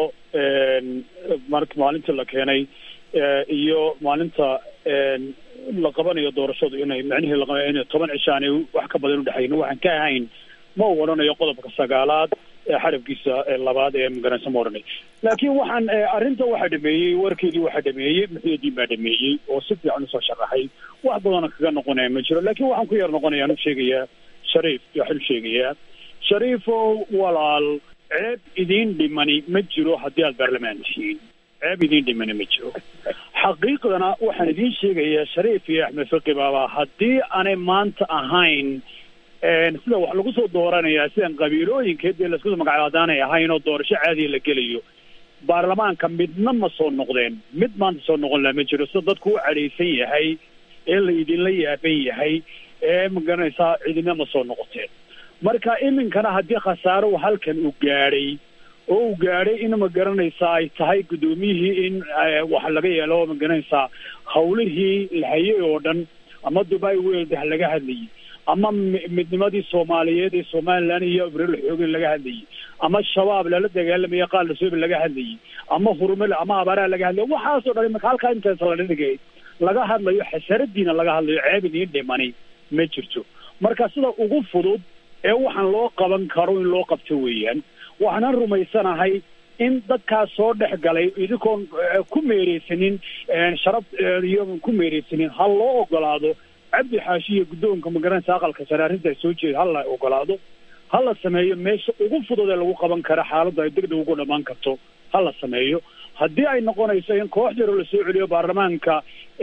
mar maalintii la keenay iyo maalinta la qabanayo doorashadu inay micnihii laqaba inay toban cisho aanay wax ka badan udhexayn waxaan ka ahayn ma u odhanayo qodobka sagaalaad ee xarabkiisa labaad ee maganaysa ma odhanay laakiin waxaan arrinta waxaa dhameeyey warkeedii waxaa dhameeyey muxuudiin baa dhameeyey oo si fiican usoo sharaxay wax badana kaga noqonaya ma jiro laakiin waxaan ku yar noqonaya anu sheegayaa shariif waxaan u sheegayaa shariifow walaal ceeb idiin dhimani ma jiro haddii aad baarlamaan tihiin ceeb idiin dhimani ma jiro xaqiiqdana waxaan idiin sheegayaa shariif iyo axmed fiqi baaba haddii aanay maanta ahayn sida wax lagu soo dooranayaa sidan qabiilooyinkeed dee laisku magacaabo haddaanay ahayn oo doorasho caadiya la gelayo baarlamaanka midna ma soo noqdeen mid maanta soo noqon laha ma jiro sida dadku u cadhaysan yahay ee la idinla yaaban yahay ee magaranaysaa cidina ma soo noqoteen marka iminkana haddii khasaaro halkan uu gaadhay oo uu gaadhay in magaranaysaa ay tahay guddoomiyihii in wax laga yeelo magaranaysaa hawlihii la hayay oo dhan ama dubai world ha laga hadlayay ama midnimadii soomaaliyeed ee somalilan iyo abril xoogin laga hadlayay ama shabaab lala dagaalamaya qaal lasoobi laga hadlayay ama hurumale ama abaaraha laga hadlayay waxaasoo dhan imika halkaa intaas la dhigay laga hadlayo xasaradiina laga hadlayo ceebin iyo dhimani ma jirto marka sida ugu fudud ee waxaan loo qaban karo in loo qabto weeyaan waxaanan rumaysanahay in dadkaas soo dhex galay idinkoon ku meereysanin sharaf iyo ku meereysanin ha loo ogolaado cabdi xaashi iyo guddoonka magaranaysa aqalka sare arrintaas soo jeeda ha la ogolaado ha la sameeyo meesha ugu fudud ee lagu qaban kara xaaladda ay degdeg ugu dhammaan karto ha la sameeyo haddii ay noqonayso in koox yaroo lasoo celiyo baarlamaanka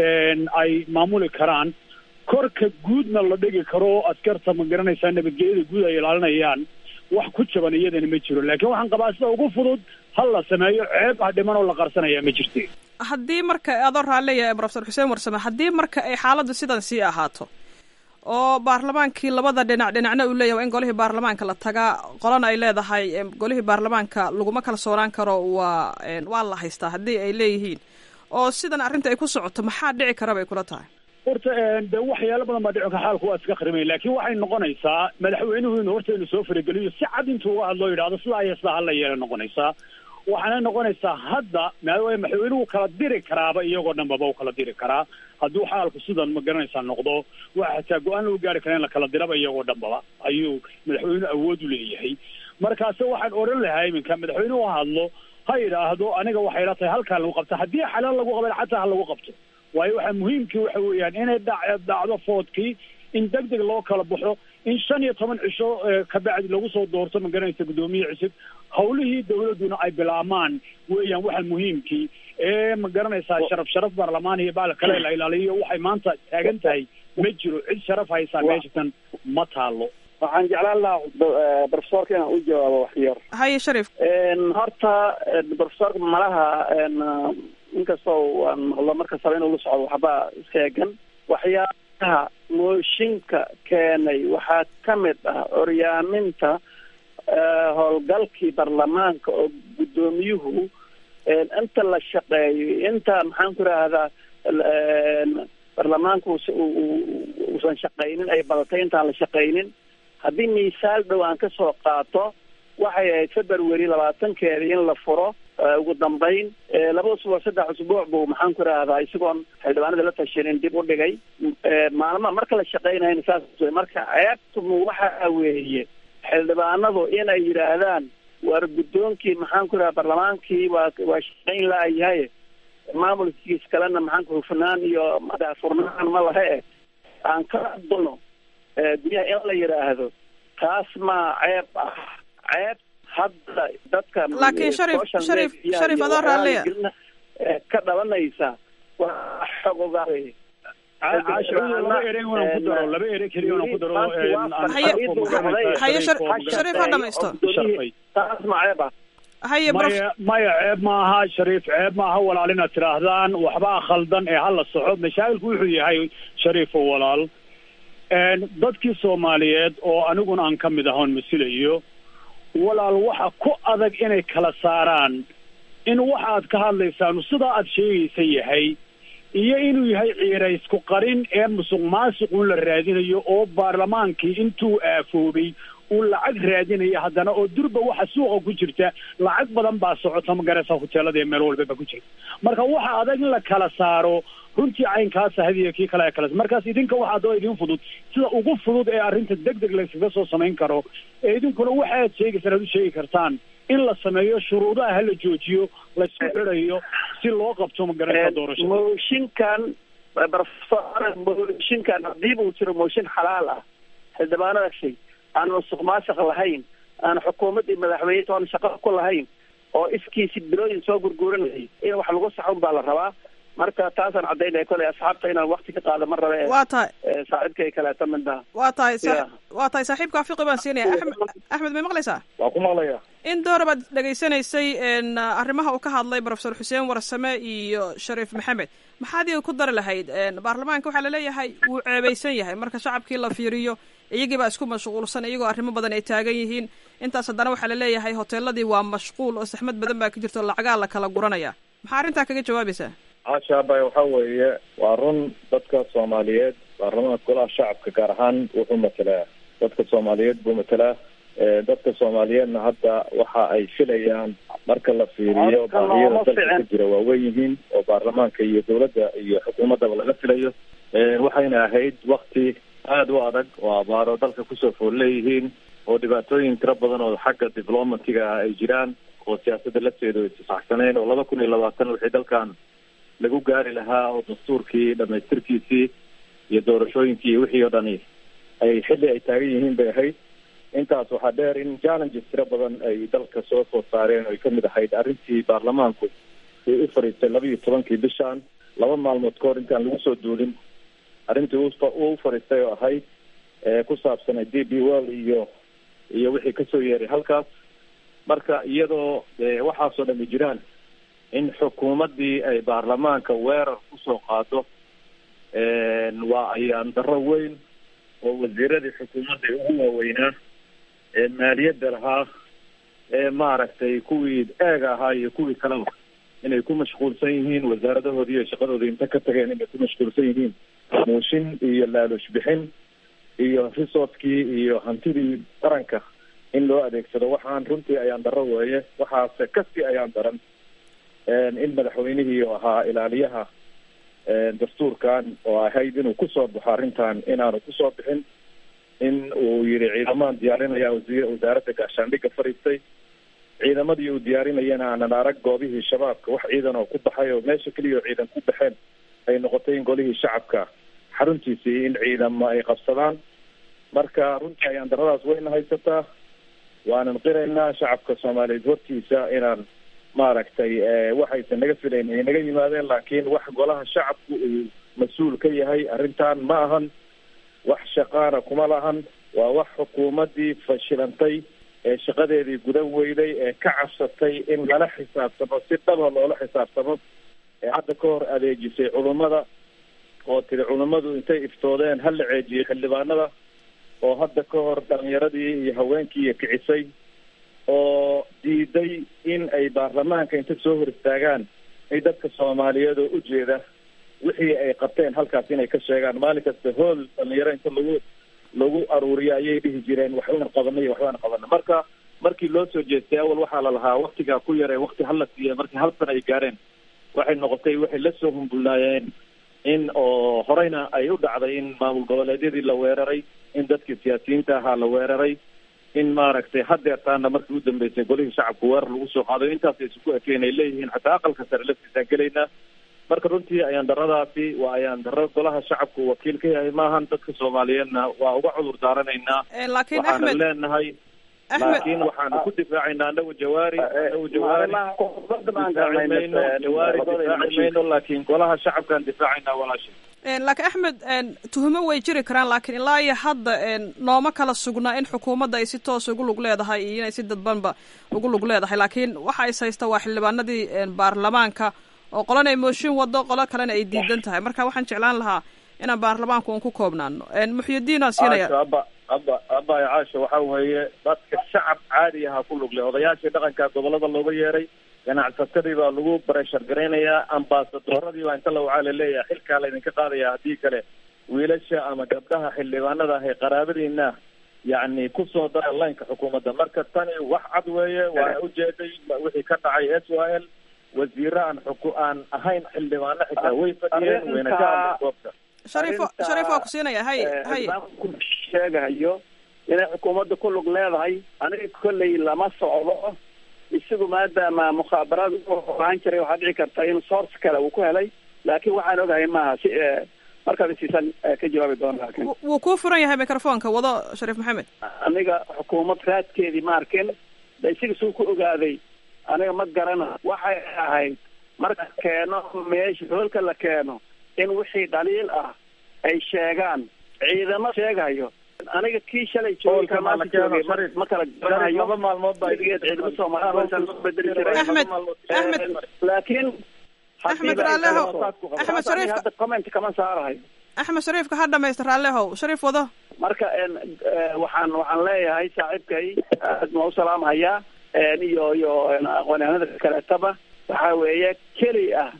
ay maamuli karaan korka guudna la dhigi karo oo askarta magaranaysaa nabadgelyada guud ay ilaalinayaan wax ku jaban iyadana ma jiro laakiin waxaan qabaa sida ugu fudud ha la sameeyo ceeb ha dhiman oo la qarsanaya ma jirte haddii marka adoo raalleeyahay profesor xuseen warsame haddii marka ay xaaladdu sidan sii ahaato oo baarlamaankii labada dhinac dhinacna uu leeyahay in golihii baarlamaanka la tagaa qolana ay leedahay golihii baarlamaanka laguma kalsoonaan karo waa waa la haystaa haddii ay leeyihiin oo sidan arrinta ay ku socoto maxaa dhici kara bay kula tahay horta de waxyaalo badan baa dhici ka xaalku waa iska khrimay laakiin waxay noqonaysaa madaxweynuhu inuu horta inuu soo farageliyo si cad intuu uga hadloo yidhahdo sidaa iyo sidaa hala yeela noqonaysaa waxaana noqonaysaa hadda maadaama madaxweynuhu kala diri karaaba iyagoo dhanbaba u kala diri karaa hadduu xaalku sidan ma garanaysaa noqdo waa xataa go-aan lagu gaari kara in la kala diraba iyagoo dhanbaba ayuu madaxweynuhu awood u leeyahay markaase waxaan odhan lahaa iminka madaxweynuhu hadlo ha yidhaahdo aniga waxay la tahay halkaan lagu qabto haddii xalaal lagu qaban xataa ha lagu qabto waayo waxaa muhiimkii waxa weeyaan inay dha dhacdo foodkii in deg deg loo kala baxo in shan iyo toban cisho kabacdi lagu soo doorto ma garanaysa guddoomiye cusub hawlihii dawladduna ay bilaamaan weeyaan waxa muhiimkii ee ma garanaysaa sharaf sharaf baarlamaan iyo baal kale la ilaaliyo waxay maanta taagan tahay ma jiro cid sharaf haysaa meeshatan ma taalo waxaan jeclaan lahaa profesorka inaan u jawaabo wax yar haye sharif horta profesorka malaha inkastoo waan maqlo markastaba inuu la socdo waxbaa sheegan waxyaabaha mooshinka keenay waxaa ka mid ah oryaaminta howlgalkii baarlamaanka oo guddoomiyuhu inta la shaqeeyo inta maxaan ku idhaahdaa baarlamaanka uusan shaqaynin ay badatay intaan la shaqaynin haddii miisaal dhow aan ka soo qaato waxay ahayd february labaatankeedii in la furo ugu dambayn laba usbuuc saddex usbuuc buu maxaan ku idhaahdaa isagoon xildhibaanada la tashanin dib u dhigay maalmaha marka la shaqaynayna saas marka ceebtumu waxa weeye xildhibaanadu inay yidhaahdaan war guddoonkii maxaan ku idhaha barlamaankii waa waa shaqayn laayahay maamulkiis kalena maxaan ku hufnaan iyo daafurnaan ma lahe eh aan ka adulno guryaha in la yidhaahdo taas maa ceeb ah ceeb hadda dadka laakiin sharif sharif sharif adoo raalliya ka dhalanaysa waa xog ogaawey laba ere waan ku daro laba ere keliya waan ku daro haye sharif ha dhamaysto taas ma ceeb ah haye maya maya ceeb maaha shariif ceeb maaha walaal inaad tidhaahdaan waxbaa khaldan ee hala soco mashaakilku wuxuu yahay shariifo walaal dadkii soomaaliyeed oo aniguna aan ka mid ahoon masilayo walaal waxa ku adag inay kala saaraan in waxa aad ka hadlaysaan sidaa aad sheegaysa yahay iyo inuu yahay ciiraysku qarin ee musuq maasuqun la raadinayo oo baarlamaankii intuu aafoobay uu lacag raadinaya haddana oo durba waxa suuqa ku jirta lacag badan baa socota magaraysa hoteelada ee meel walba ba ku jirta marka waxa adag in la kala saaro runtii caynkaasa hadiyo kii kale kale markaas idinka waxaa daba idin fudud sida ugu fudud ee arrinta deg deg layskaga soo samayn karo ee idinkuna waxa aad sheegaysaan aad u sheegi kartaan in la sameeyo shuruudaha hala joojiyo laysku xidhayo si loo qabto magaraysa doorashada mooshinkan profesor mooshinkan haddii uu jiro mooshin xalaal ah xildhibaanada shay aan musuq maasuq lahayn aan xukuumad iyo madaxweyne toona shaqo ku lahayn oo iskiisi bilooyin soo gurguuranayay in wax lagu saxo un baa la rabaa marka taasaan caddaynaya koley asxaabta inaan wakti ka qaado ma rabe waa tahay saaxiibkay kaleeto midna waa tahay Yeah. waa tahay saaxiibka afiqi baan siinaya axmed axmed may maqlaysaa waa ku maqlaya in doora baad dhegaysanaysay n arrimaha uu ka hadlay profesor xuseen warsame iyo shariif maxamed maxaad iyaga ku dari lahayd n baarlamaanka waxaa laleeyahay wuu ceebaysan yahay marka shacabkii la fiiriyo iyagii baa isku mashquulsan iyagoo arrimo badan ay taagan yihiin intaas haddana waxaa laleeyahay hoteeladii waa mashquul oo saxmad badan baa ka jirto lacagaa la kala guranaya maxaa arrintaa kaga jawaabaysaa caashaabay waxa weeye waa run dadka soomaaliyeed baarlamaanka golaha shacabka gaar ahaan wuxuu matelaa dadka soomaaliyeed buu matelaa Eh, dadka soomaaliyeedna hadda waxa ay filayaan marka la fiiriyo Horta baahiyada looma dalka ka ficin. jira waa weyn yihiin oo baarlamaanka iyo dowladda iyo xukuumaddaba laga filayo Eh, waxayna ahayd wakti aada u adag oo abaaro dalka kusoo fool leeyihiin oo dhibaatooyin tiro badan oo xagga diplomatiga ah ay jiraan oo siyaasadda lafteedu ay tisaxsaneen oo laba kun iyo labaatan wixii dalkan lagu gaari lahaa oo dastuurkii dhamaystirkiisii iyo doorashooyinkii iyo wixii oo dhani ay xilli ay taagan yihiin bay ahayd intaas waxaa dheer in challenges tiro badan ay dalka soo food saareen oo ay kamid ahayd arrintii baarlamaanku uu u fadhiistay laba iyo tobankii bishan laba maalmood ka hor intaan lagu soo duulin arrintii uu fa- uu u fadhiistay oo ahayd ee ku saabsanay d b well iyo iyo wixii kasoo yeeray halkaas marka iyadoo eh, waxaasoo dhami jiraan in xukuumaddii ay baarlamaanka weerar kusoo qaado waa ayaan darro weyn oo wasiiradii xukuumadda ugu waaweynaa ee maaliyadda lahaa ee maaragtay kuwii eega ahaa iyo kuwii kaleba inay ku mashquulsan yihiin wasaaradahoodii iyo shaqadoodii inta ka tageen inay ku mashquulsan yihiin muushin iyo laalush bixin iyo resourcekii iyo hantidii qaranka in loo adeegsado waxaan runtii ayaan darro weeye waxaase kasii ayaan daran in madaxweynihii oo ahaa ilaaliyaha dastuurkan oo ahayd inuu kusoo baxo arrintan inaanu kusoo bixin in uu yihi ciidamaan diyaarinaya wasiir wasaaradda gaashaandhigga fadhiistay ciidamadii uu diyaarinayana aanan arag goobihii shabaabka wax ciidan oo ku baxay oo meesha keliya oo ciidan ku baxeen ay noqotay in golihii shacabka xaruntiisii in ciidamo ay qabsadaan marka runtii ayaan daradaas wayna haysataa waanan qiraynaa shacabka soomaaliyeed hortiisa inaan maaragtay waxaysan naga filayn ay naga yimaadeen laakiin wax golaha shacabku uu mas-uul ka yahay arrintan ma ahan wax shaqaana kuma lahan waa wax xukuumaddii fashilantay ee shaqadeedii gudan weyday ee ka cabsatay in lala xisaabtamo si dhaba loola xisaabtamo ee hadda ka hor adeejisay culummada oo tiri culummadu intay iftoodeen ha la ceejiyey xildhibaanada oo hadda ka hor dhalinyaradii iyo haweenkii iyo kicisay oo diiday in ay baarlamaanka inta soo hor istaagaan ay dadka soomaaliyeed oo ujeeda wixii ay qabteen halkaas inay ka sheegaan maalin kasta hool dhalinyaro inta lagu lagu aruuriyo ayay dhihi jireen waxbaan qabanay iyo waxbaan qabanay marka markii loo soo jeestay awal waxaa la lahaa waktigaa ku yaree wakti hala siiya markii hal sana ay gaareen waxay noqotay waxay lasoo humbulnaayeen in oo horeyna ay u dhacday in maamul goboleedyadii la weeraray in dadkii siyaasiyiinta ahaa la weeraray in maaragtay hadeertaana markii u dambeysay golihii shacabku weerar lagu soo qaado intaas aysu ku ekeen ay leeyihiin xataa aqalka sare laftiisaan gelaynaa marka runtii ayaan daradaasi waa ayaan daro golaha shacabku wakiil ka yahay maahan dadka soomaaliyeedna waa uga cudur daaranaynaa laakiin waxaana axmed leenahay Axmed- laakiin waxaanu ku difaacaynaa anagu jawaari anagu jawaari difaaci mayno jawaari difaaci mayno laakiin golaha shacabkaan difaacaynaa walaashay laakiin axmed tuhumo way jiri karaan laakiin ilaa iyo hadda nooma kala sugnaa in xukuumadda ay si toos ugu lug leedahay iyo inay si dadbanba ugu lug leedahay laakiin waxa is haysta waa xildhibaanadii baarlamaanka oo qolana ay mooshin wado qolo kalena ay diidan tahay marka waxaan jeclaan lahaa inaan baarlamaanku un ku koobnaano muxyidiin aan siinaya caasho aba aba abaya caasho waxa weeye dadka shacab caadi ahaa ku lugle odayaashii dhaqanka gobolada looga yeeray ganacsatadii baa lagu bareshar garaynayaa ambaasadoradii baa inta la wacaa laleeyahay xilkaa laydinka qaadaya haddii kale wiilasha ama gabdhaha xildhibaanada ah ee qaraabadiina yacni kusoo dara laynka xukuumadda marka tani wax cad weeye waana ujeeday wixii ka dhacay s y l wasiiro aan xuku aan ahayn xildhibaano xitaa way fadhiyeen wayna ka hadleen goobta shariif shariif waa ku siinaya hay hay sheegayo inay xukuumadda ku lug leedahay aniga kolley lama socdo isagu maadaama mukhaabaraad ogaan jiray waxaa dhici karta in source kale uu ku helay laakiin waxaan ogahay maaha si markaad isiisan ka jawaabi doona laakiin wuu kuu furan yahay microfonka wado shariif maxamed aniga xukuumad raadkeedii ma arkin de isaga suu ku ogaaday aniga ma garana waxay ahayd marka keeno meesha hoolka la keeno in wixii dhaliil ah ay sheegaan ciidamo sheegayo aniga kii shalay joogay ka maanta joogay ma- ma kala garanayo laba maalmood baa weligeed ciidamo soomaaliya loo bedeli jiray Axmed, Axmed. laakiin Axmed Raaleho, Axmed Shariif. hadda comment kama saarahay axmed shariifka ha dhamaysta raallehow shariif wado marka en eh, waxaan waxaan leeyahay saaxiibkay aad ma u salaamhayaa en iyo iyo en aqoonyahanada kaleetaba waxa weeye keli ah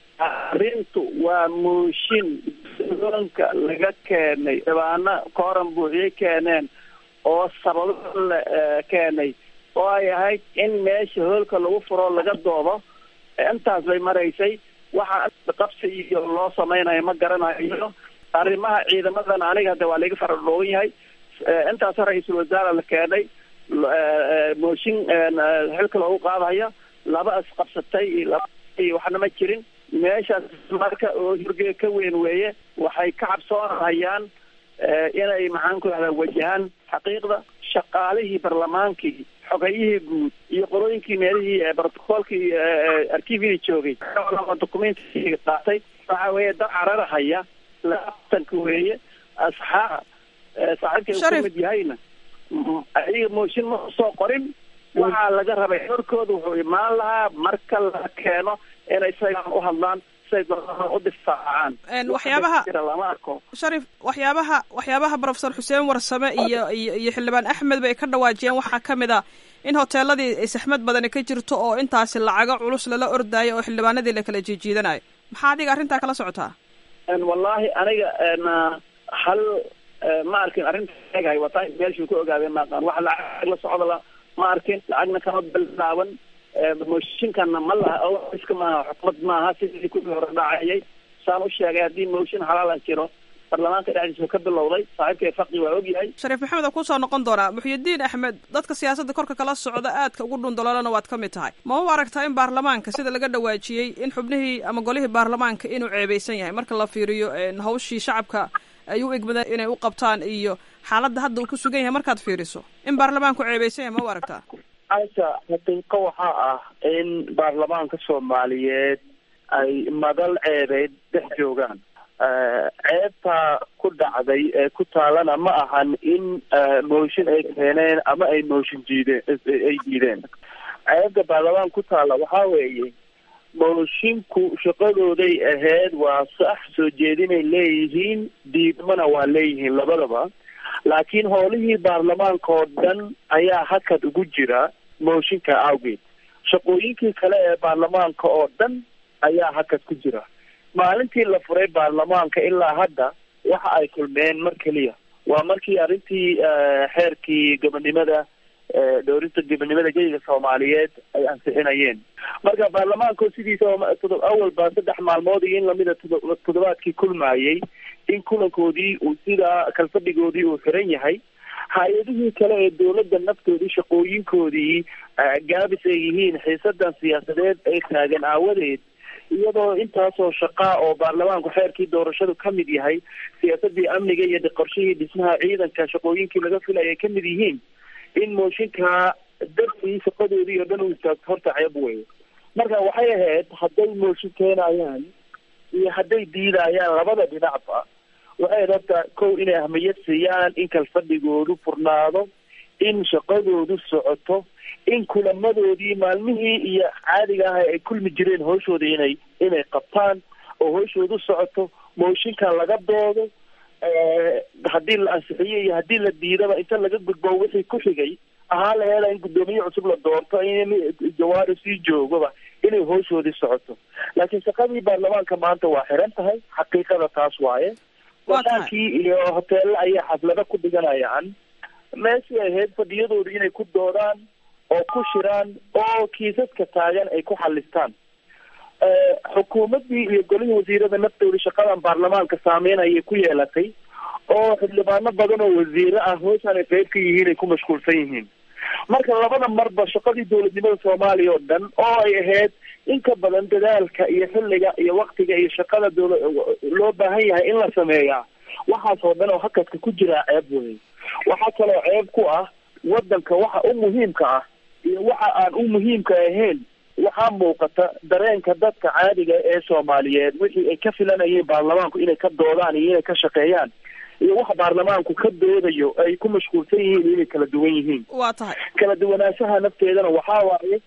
arrintu waa mooshin doonka laga keenay dhibaano kooran buuxiyey keeneen oo sababo la eh, keenay oo ay ahayd in meesha hoolka lagu furo laga doodo intaas bay maraysay waxa qabsi iyo loo samaynayo ma garanayo arrimaha ciidamadan aniga hadda waa laga fara dhoogan yahay Eh, intaas ra-iisul wasaare la keenay l- eh, eh, mooshin en, eh, xilka loogu qaadaya laba isqabsatay iyo laba iyo waxna ma jirin meeshaas marka oo hurge ka weyn weeye waxay ka cabsoonayaan eh, inay maxaan ku rahdaa wajahaan xaqiiqda shaqaalihii barlamaankii xogayihii guud iyo qorooyinkii meelihii ee brotocoolkii arkiifidii joogay documentii qaatay waxa weeye dad cararahaya labatanka weeye asxaab eh, saaxiibkay uu Sharif. ka mid yahayna m- ayaga mooshin ma soo qorin waxaa laga rabay xorkooda wuxuu imaan lahaa marka la keeno inay isagaan u hadlaan siay doonaan u difaacaan En, waxyaabaha- Wax jira lama arko sharif waxyaabaha waxyaabaha profesor xuseen warsame iyo iyo iyo xildhibaan axmed bay ka dhawaajiyeen waxaa ka mid a in hoteeladii ay saxmad badani ka jirto oo intaasi lacago culus lala ordaayo oo xildhibaanadii la kala jiijiidanayo maxaa adiga arrintaa kala socotaa En, wallahi aniga en, ah, hal eh, ma arkin arrinta egahay wataa meeshuu ka ogaadeen maaqaan wax lacag la socda la ma arkin lacagna kama bilaaban Eh, mooshinkana ma laha oo iska maaha xukumad maaha sidii kuwii hore dhacayay saan u sheegay haddii mooshin xalaala jiro baarlamaanka dhexdiisa ka bilowday saaxiibkay faqi waa ogyahay shariif maxamed oo kusoo noqon doonaa muxyidiin axmed dadka siyaasadda korka kala socda aadka ugu dhundaloolana waad ka mid tahay ma u aragtaa in baarlamaanka sida laga dhawaajiyey in xubnihii ama golihii baarlamaanka inuu ceebeysan yahay marka la fiiriyo en, hawshii shacabka ay u egmadeen inay u qabtaan iyo xaaladda hadda uu ku sugan yahay markaad fiiriso in baarlamaanku ceebeysan yahay ma u aragtaa aisha xaqiiqo waxaa ah in baarlamaanka soomaaliyeed ay madal ceebeed dhex joogaan Eh, ceebta ku dhacday ee ku taalana ma ahan in eh, mooshin ay keeneen ama ay mooshin diideen ay diideen ceebta baarlamaan ku taala waxaa weeye moshinku shaqadooday ahayd waa sax soo jeedinay leeyihiin diidmana waa leeyihiin labadaba laakiin howlihii baarlamaanka oo dhan ayaa hakad ugu jira mooshinka awgeed shaqooyinkii kale ee baarlamaanka oo dhan ayaa hakad ku jira maalintii la furay baarlamaanka ilaa hadda waxa ay kulmeen mar keliya waa markii arrintii eh, xeerkii gobonimada eh, dhowrinta gobonimada geyga soomaaliyeed ay ansixinayeen marka baarlamaanka sidiisa oo todob awalba saddex maalmood iyo in lamida todo- toddobaadkii kulmayey in kulankoodii uu sidaa kalfadhigoodii uu xiran yahay hay-adihii kale ee dowladda naftoodii shaqooyinkoodii eh, gaabis ay yihiin xiisadan siyaasadeed ay taagan aawadeed iyadoo intaasoo shaqaa oo baarlamaanku xeerkii doorashadu ka mid yahay siyaasadii amniga iyo qorshihii dhismaha ciidanka shaqooyinkii laga filaya ay ka mid yihiin in mooshinka dartii shaqadoodii oo dhan u istaagto horta ceeb wey marka waxay ahayd hadday mooshin keenayaan iyo hadday diidayaan labada dhinacba waxay ahayd horta kow inay ahmiyad siiyaan in kalfadhigoodu furnaado in shaqadoodu socoto in kulamadoodii maalmihii iyo caadiga ah ay kulmi jireen howshooda inay inay qabtaan oo howshoodu socoto mooshinka laga doodo eh, haddii la ansixiyo iyo haddii la diidaba inta laga gudbo wixii ku xigay ahaa la heela in guddoomiye cusub la doorto in jawaari sii joogaba inay howshoodii socoto laakiin shaqadii baarlamaanka maanta waa xiran tahay xaqiiqada taas waaye Waa tahay. wadaankii iyo hoteelo ayaa xaflado ku dhiganayaan meeshii ay ahayd fadhiyadooda inay ku doodaan oo ku shiraan oo kiisaska taagan ay ku xalistaan Eh, xukuumaddii iyo golihii wasiirada naftooda shaqadan baarlamaanka saameyn ayay ku yeelatay oo xildhibaano badan oo wasiire ah hooshaan ay qayb ka yihiin ay ku mashquulsan yihiin marka labada marba shaqadii dowladnimada soomaaliya oo dhan oo ay ahayd in ka badan dadaalka iyo xilliga iyo waktiga iyo shaqada dowla loo baahan yahay in la sameeyaa waxaas oo dhan oo hakadka ku jiraa ceeb wey waxaa kaloo ceeb ku ah wadanka waxa u muhiimka ah iyo waxa aan u muhiimka ahayn waxaa muuqata dareenka dadka caadiga ee soomaaliyeed wixii ay ka filanayeen baarlamaanku inay ka doodaan iyo inay ka shaqeeyaan iyo waxa baarlamaanku ka doodayo ay ku mashquulsan yihiin inay kala duwan yihiin waa tahay kala duwanaanshaha nafteedana waxaa waaye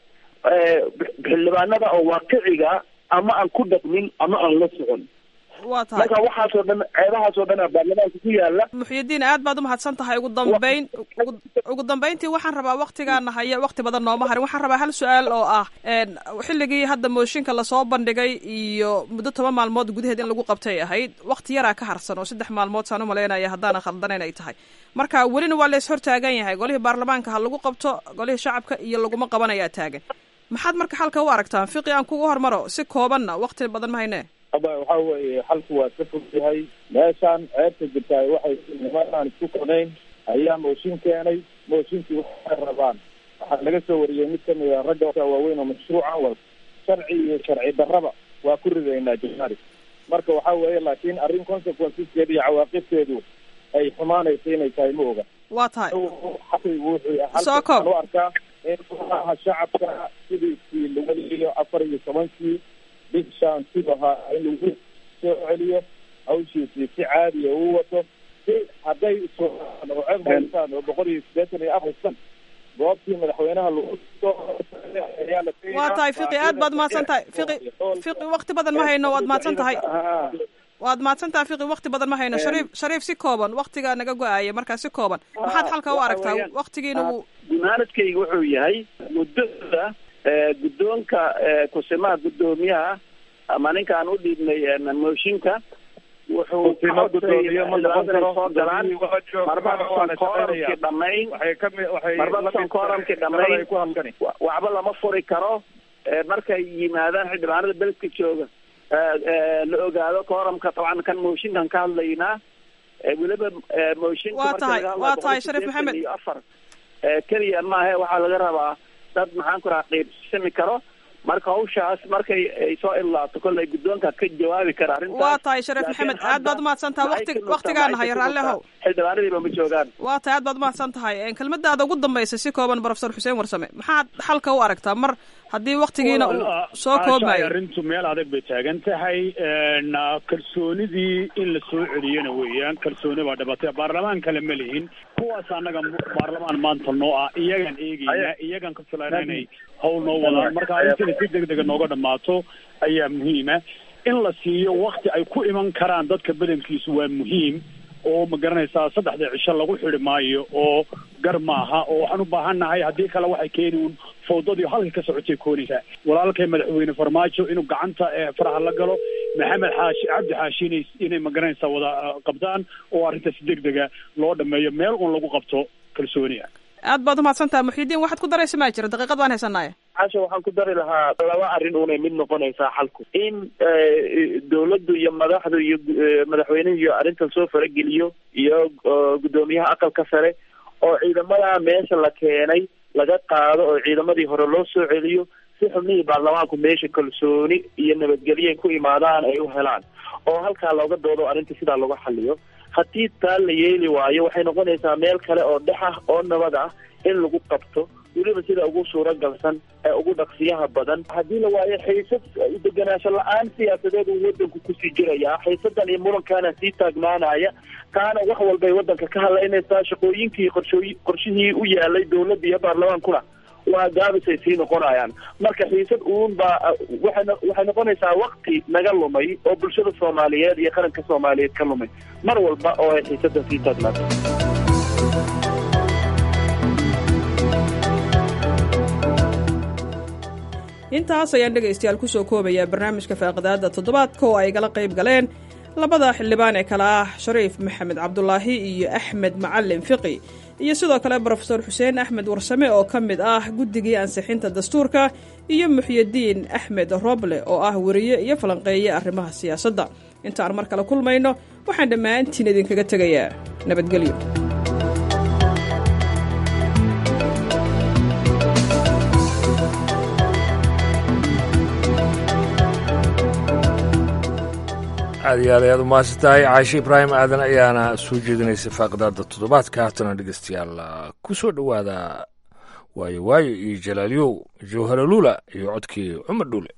xildhibaanada oo waaqiciga ama aan ku dhaqmin ama aan la socon waa tahay marka waxaasoo dhan ceebahaasoo dhan a baarlamaanka ku yaala muxyidiin aad baad umahadsan tahay ugu dambeyn ugu- ugu dambeyntii waxaan rabaa waktigaana haya wakti badan nooma harin waxaan rabaa hal su-aal oo ah een, xilligii hadda mooshinka lasoo bandhigay iyo muddo toban maalmood gudaheed in lagu qabtay ahayd wakti yaraa ka harsan oo saddex maalmood saan umalaynaya haddaana khaldanayn ay tahay marka welina waa lees hortaagan yahay golihii baarlamaanka ha lagu qabto golihii shacabka iyo laguma qabanayaa taagan maxaad marka xalka u aragtaan fiqi aan kugu hormaro si koobanna wakti badan ma hayne aba waxa weeye xalku waa ka fog yahay meeshaan ceebta jirtaay waxay nimanaan isku konayn ayaa mooshin keenay mooshinkii waxay rabaan waxaa laga soo wariyey mid kamid a ragga waaweyn oo mashruucan wal sharci iyo sharci darraba waa ku ridaynaa january marka waxa weeye laakiin arrin consequenceskeeda iyo cawaaqibteedu ay xumaanaysa inay tahay ma oga waa tahay xaqigu wuxuu Soo koob. halkan u arkaa in golaha shacabka sidiisii lagu liyo afar iyo tobankii bishaan siduu ahaa in lagu soo celiyo hawshiisii si caadiya uu wato si hadday iswaaan oo ceeb haystaan oo boqol iyo siddeetan iyo afar san goobtii madaxweynaha lagu soo ayaa la waa tahay fiqi aad baad mahadsan tahay fiqi fiqi wakti badan ma hayno waad mahadsan tahay waad mahadsan tahay fiqi wakti badan ma hayno shariif shariif si kooban waktigaa naga go-aaya markaa si kooban maxaad xalka u aragtaa waktigiina wuu gunaanadkayga wuxuu yahay muddada eh, guddoonka eh, kusimaha guddoomiyaha ama ninkaan u dhiibnay eh, mooshinka wuxuu Kusimo guddoomiye ma noqon karo. soo galaan marbasan kooramkii dhamayn marbasan kooramkii dhamayn wa- waxba lama furi karo Eh, markay yimaadaan xildhibaanada beledka jooga eh, eh, la ogaado kooramka dabcan kan mooshinkan ka hadlaynaa Eh, weliba eh, mooshinka Waa marka tahay- laga hadlayo waa tahay boqol Shariif siddeetan Maxamed. iyo afar Eh, keliya maahe waxaa laga rabaa dad maxaan ku raha qiibsami karo marka hawshaas markay ay soo ilaato kolley guddoonka ka jawaabi kara arrintaas waa tahay shariif Laakiin maxamed aad baad hadda umahadsan tahay maxay wakti ka nuugtaa, waktigaana maxay haya ka raalli nuugtaa? ahow xildhibaanadiiba ma joogaan waa tahay aad baad umahadsan tahay Een, kelmadaada ugu dambaysa si kooban professor xuseen warsame maxaad xalka u aragtaa mar haddii waktigiina uu soo Aashaay, koobmayo arrintu meel adag bay taagan tahay een, kalsoonidii in la soo celiyana weeyaan kalsooni baa dhabatay baarlamaan kale ma lihin kuwaas annaga mu- baarlamaan maanta noo ah iyagaan eegeyna iyagaan ka filayna inay hawl noo wadaan marka arrintina si degdega nooga dhammaato ayaa muhiima in la siiyo wakti ay ku iman karaan dadka badankiisu waa muhiim oo ma garanaysaa saddexda cisho lagu xidhi maayo oo gar maaha oo waxaan u baahannahay haddii kale waxay keeni uun fawdadii halka ka socotay koonaysaa walaalkay madaxweyne farmaajo inuu gacanta ee faraha la galo maxamed xaashi cabdi xaashi inay inay ma garanaysaa wada ah, qabtaan oo arrinta si degdega loo dhameeyo meel uun lagu qabto kalsooni ah aad baad umahadsan tahay muxiidiin waxaad ku daraysa maa jira daqiiqad waan haysanaaye casha waxaan ku dari lahaa laba arrin unay mid noqonaysaa xalku in eh, dawladdu iyo madaxdu iyo eh, madaxweynuhu iyo arrintan soo farageliyo iyo eh, guddoomiyaha aqalka sare oo ciidamada meesha la keenay laga qaado oo ciidamadii hore loo soo celiyo si xubnihii baarlamaanku meesha kalsooni iyo nabadgelyo ay ku imaadaan ay u helaan oo halkaa looga doodo arrinta sidaa lagu xaliyo haddii taa la yeeli waayo waxay noqonaysaa meel kale oo dhex ah oo nabad ah in lagu qabto weliba sida ugu suuragalsan ee ugu dhaqsiyaha badan haddii la waayo xiisad deganaansho la-aan siyaasadeed uu wadanku kusii jirayaa xiisadan iyo murankaana sii taagnaanaya taana wax walbay wadanka ka hadlaynaysaa shaqooyinkii qorshooyi qorshihii u yaalay dawladda iyo baarlamaankuna waa gaabisay sii noqonayaan marka xiisad uun baa waxay no- waxay noqonaysaa wakti naga lumay oo bulshada soomaaliyeed iyo qaranka soomaaliyeed ka lumay mar walba oo ay xiisadan sii taagnaato intaas ayaan dhegaystayaal kusoo koobayaa barnaamijka faaqidaada toddobaadka oo ay gala qayb galeen labada xildhibaan ee kale ah shariif maxamed cabdulaahi iyo axmed macalin fiqi iyo sidoo kale brofesor xuseen axmed warsame oo ka mid ah guddigii ansixinta dastuurka iyo muxyidiin axmed roble oo ah weriye iyo falanqeeye arrimaha siyaasadda intaan mar kale kulmayno waxaan dhammaantiin idinkaga tegayaa nabadgelyo aad iyo aad ayaad umahadsan tahay caashe ibraahim aadan ayaana soo jeedinaysay faaqidaada toddobaadka haatana dhegeystayaal ku soo dhowaada waayo waayo iyo jalaalyow jawharalula iyo codkii cumar dhuule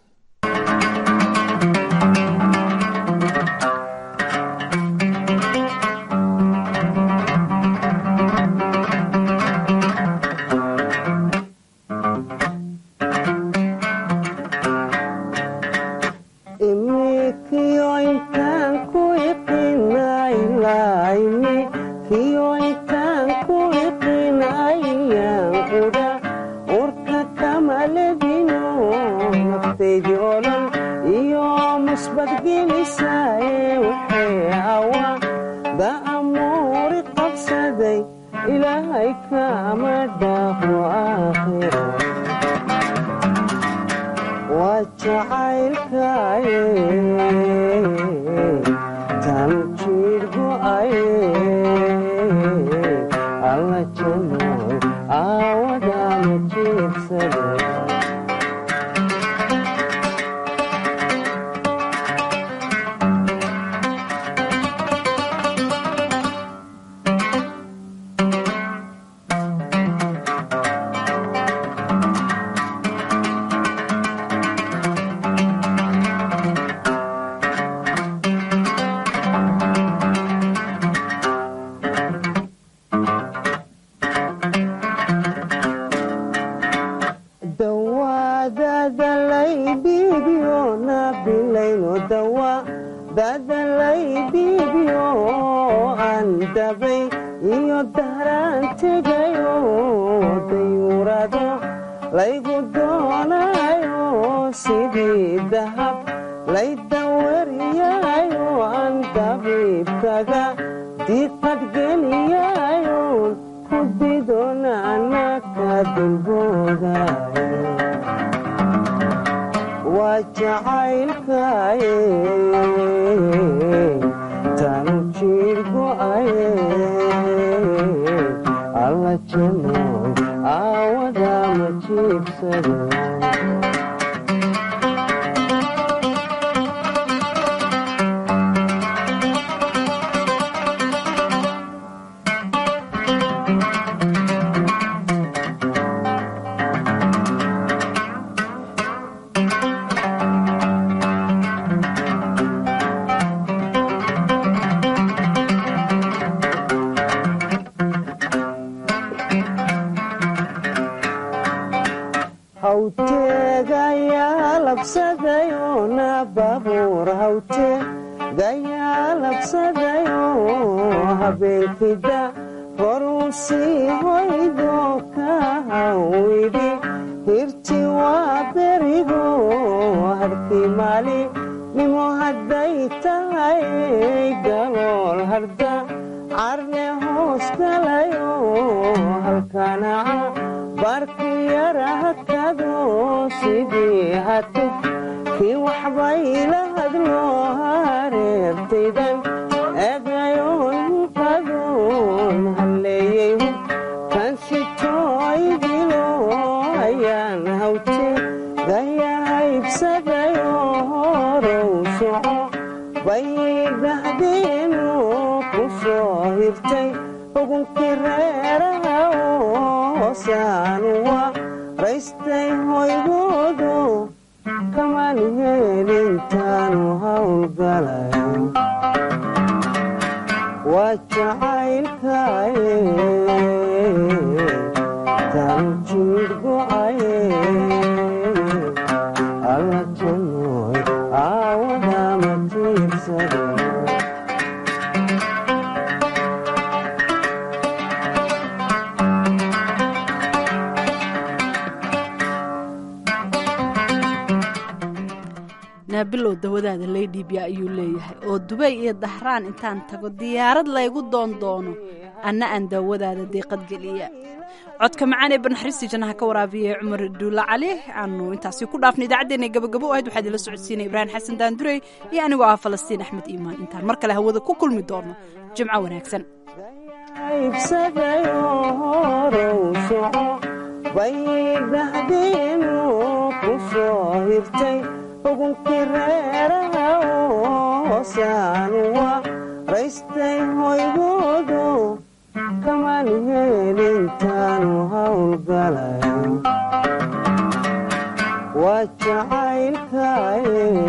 naabilow dawadaada laydhiibya ayuu leeyahay oo dubay iyo dahraan intaan tago diyaarad laygu doon doono anna aan daawadaada deeqad geliya codka macaan ee barnaxariistii jannaha ka waraabiyay cumar duulla cali aanu intaasi ku dhaafna idaacaddeenna gabagabo ahayd waxaa idinla socodsiinaya ibraahim xasan daandurey iyo anigoo ah falastiin axmed iimaan intaan mar kale hawada ku kulmi doono jimco wanaagsan ugunkii reeraha hoosaanwa raystay hoygoodo kamaan heelintaanu hawlgala waa jacaylkaye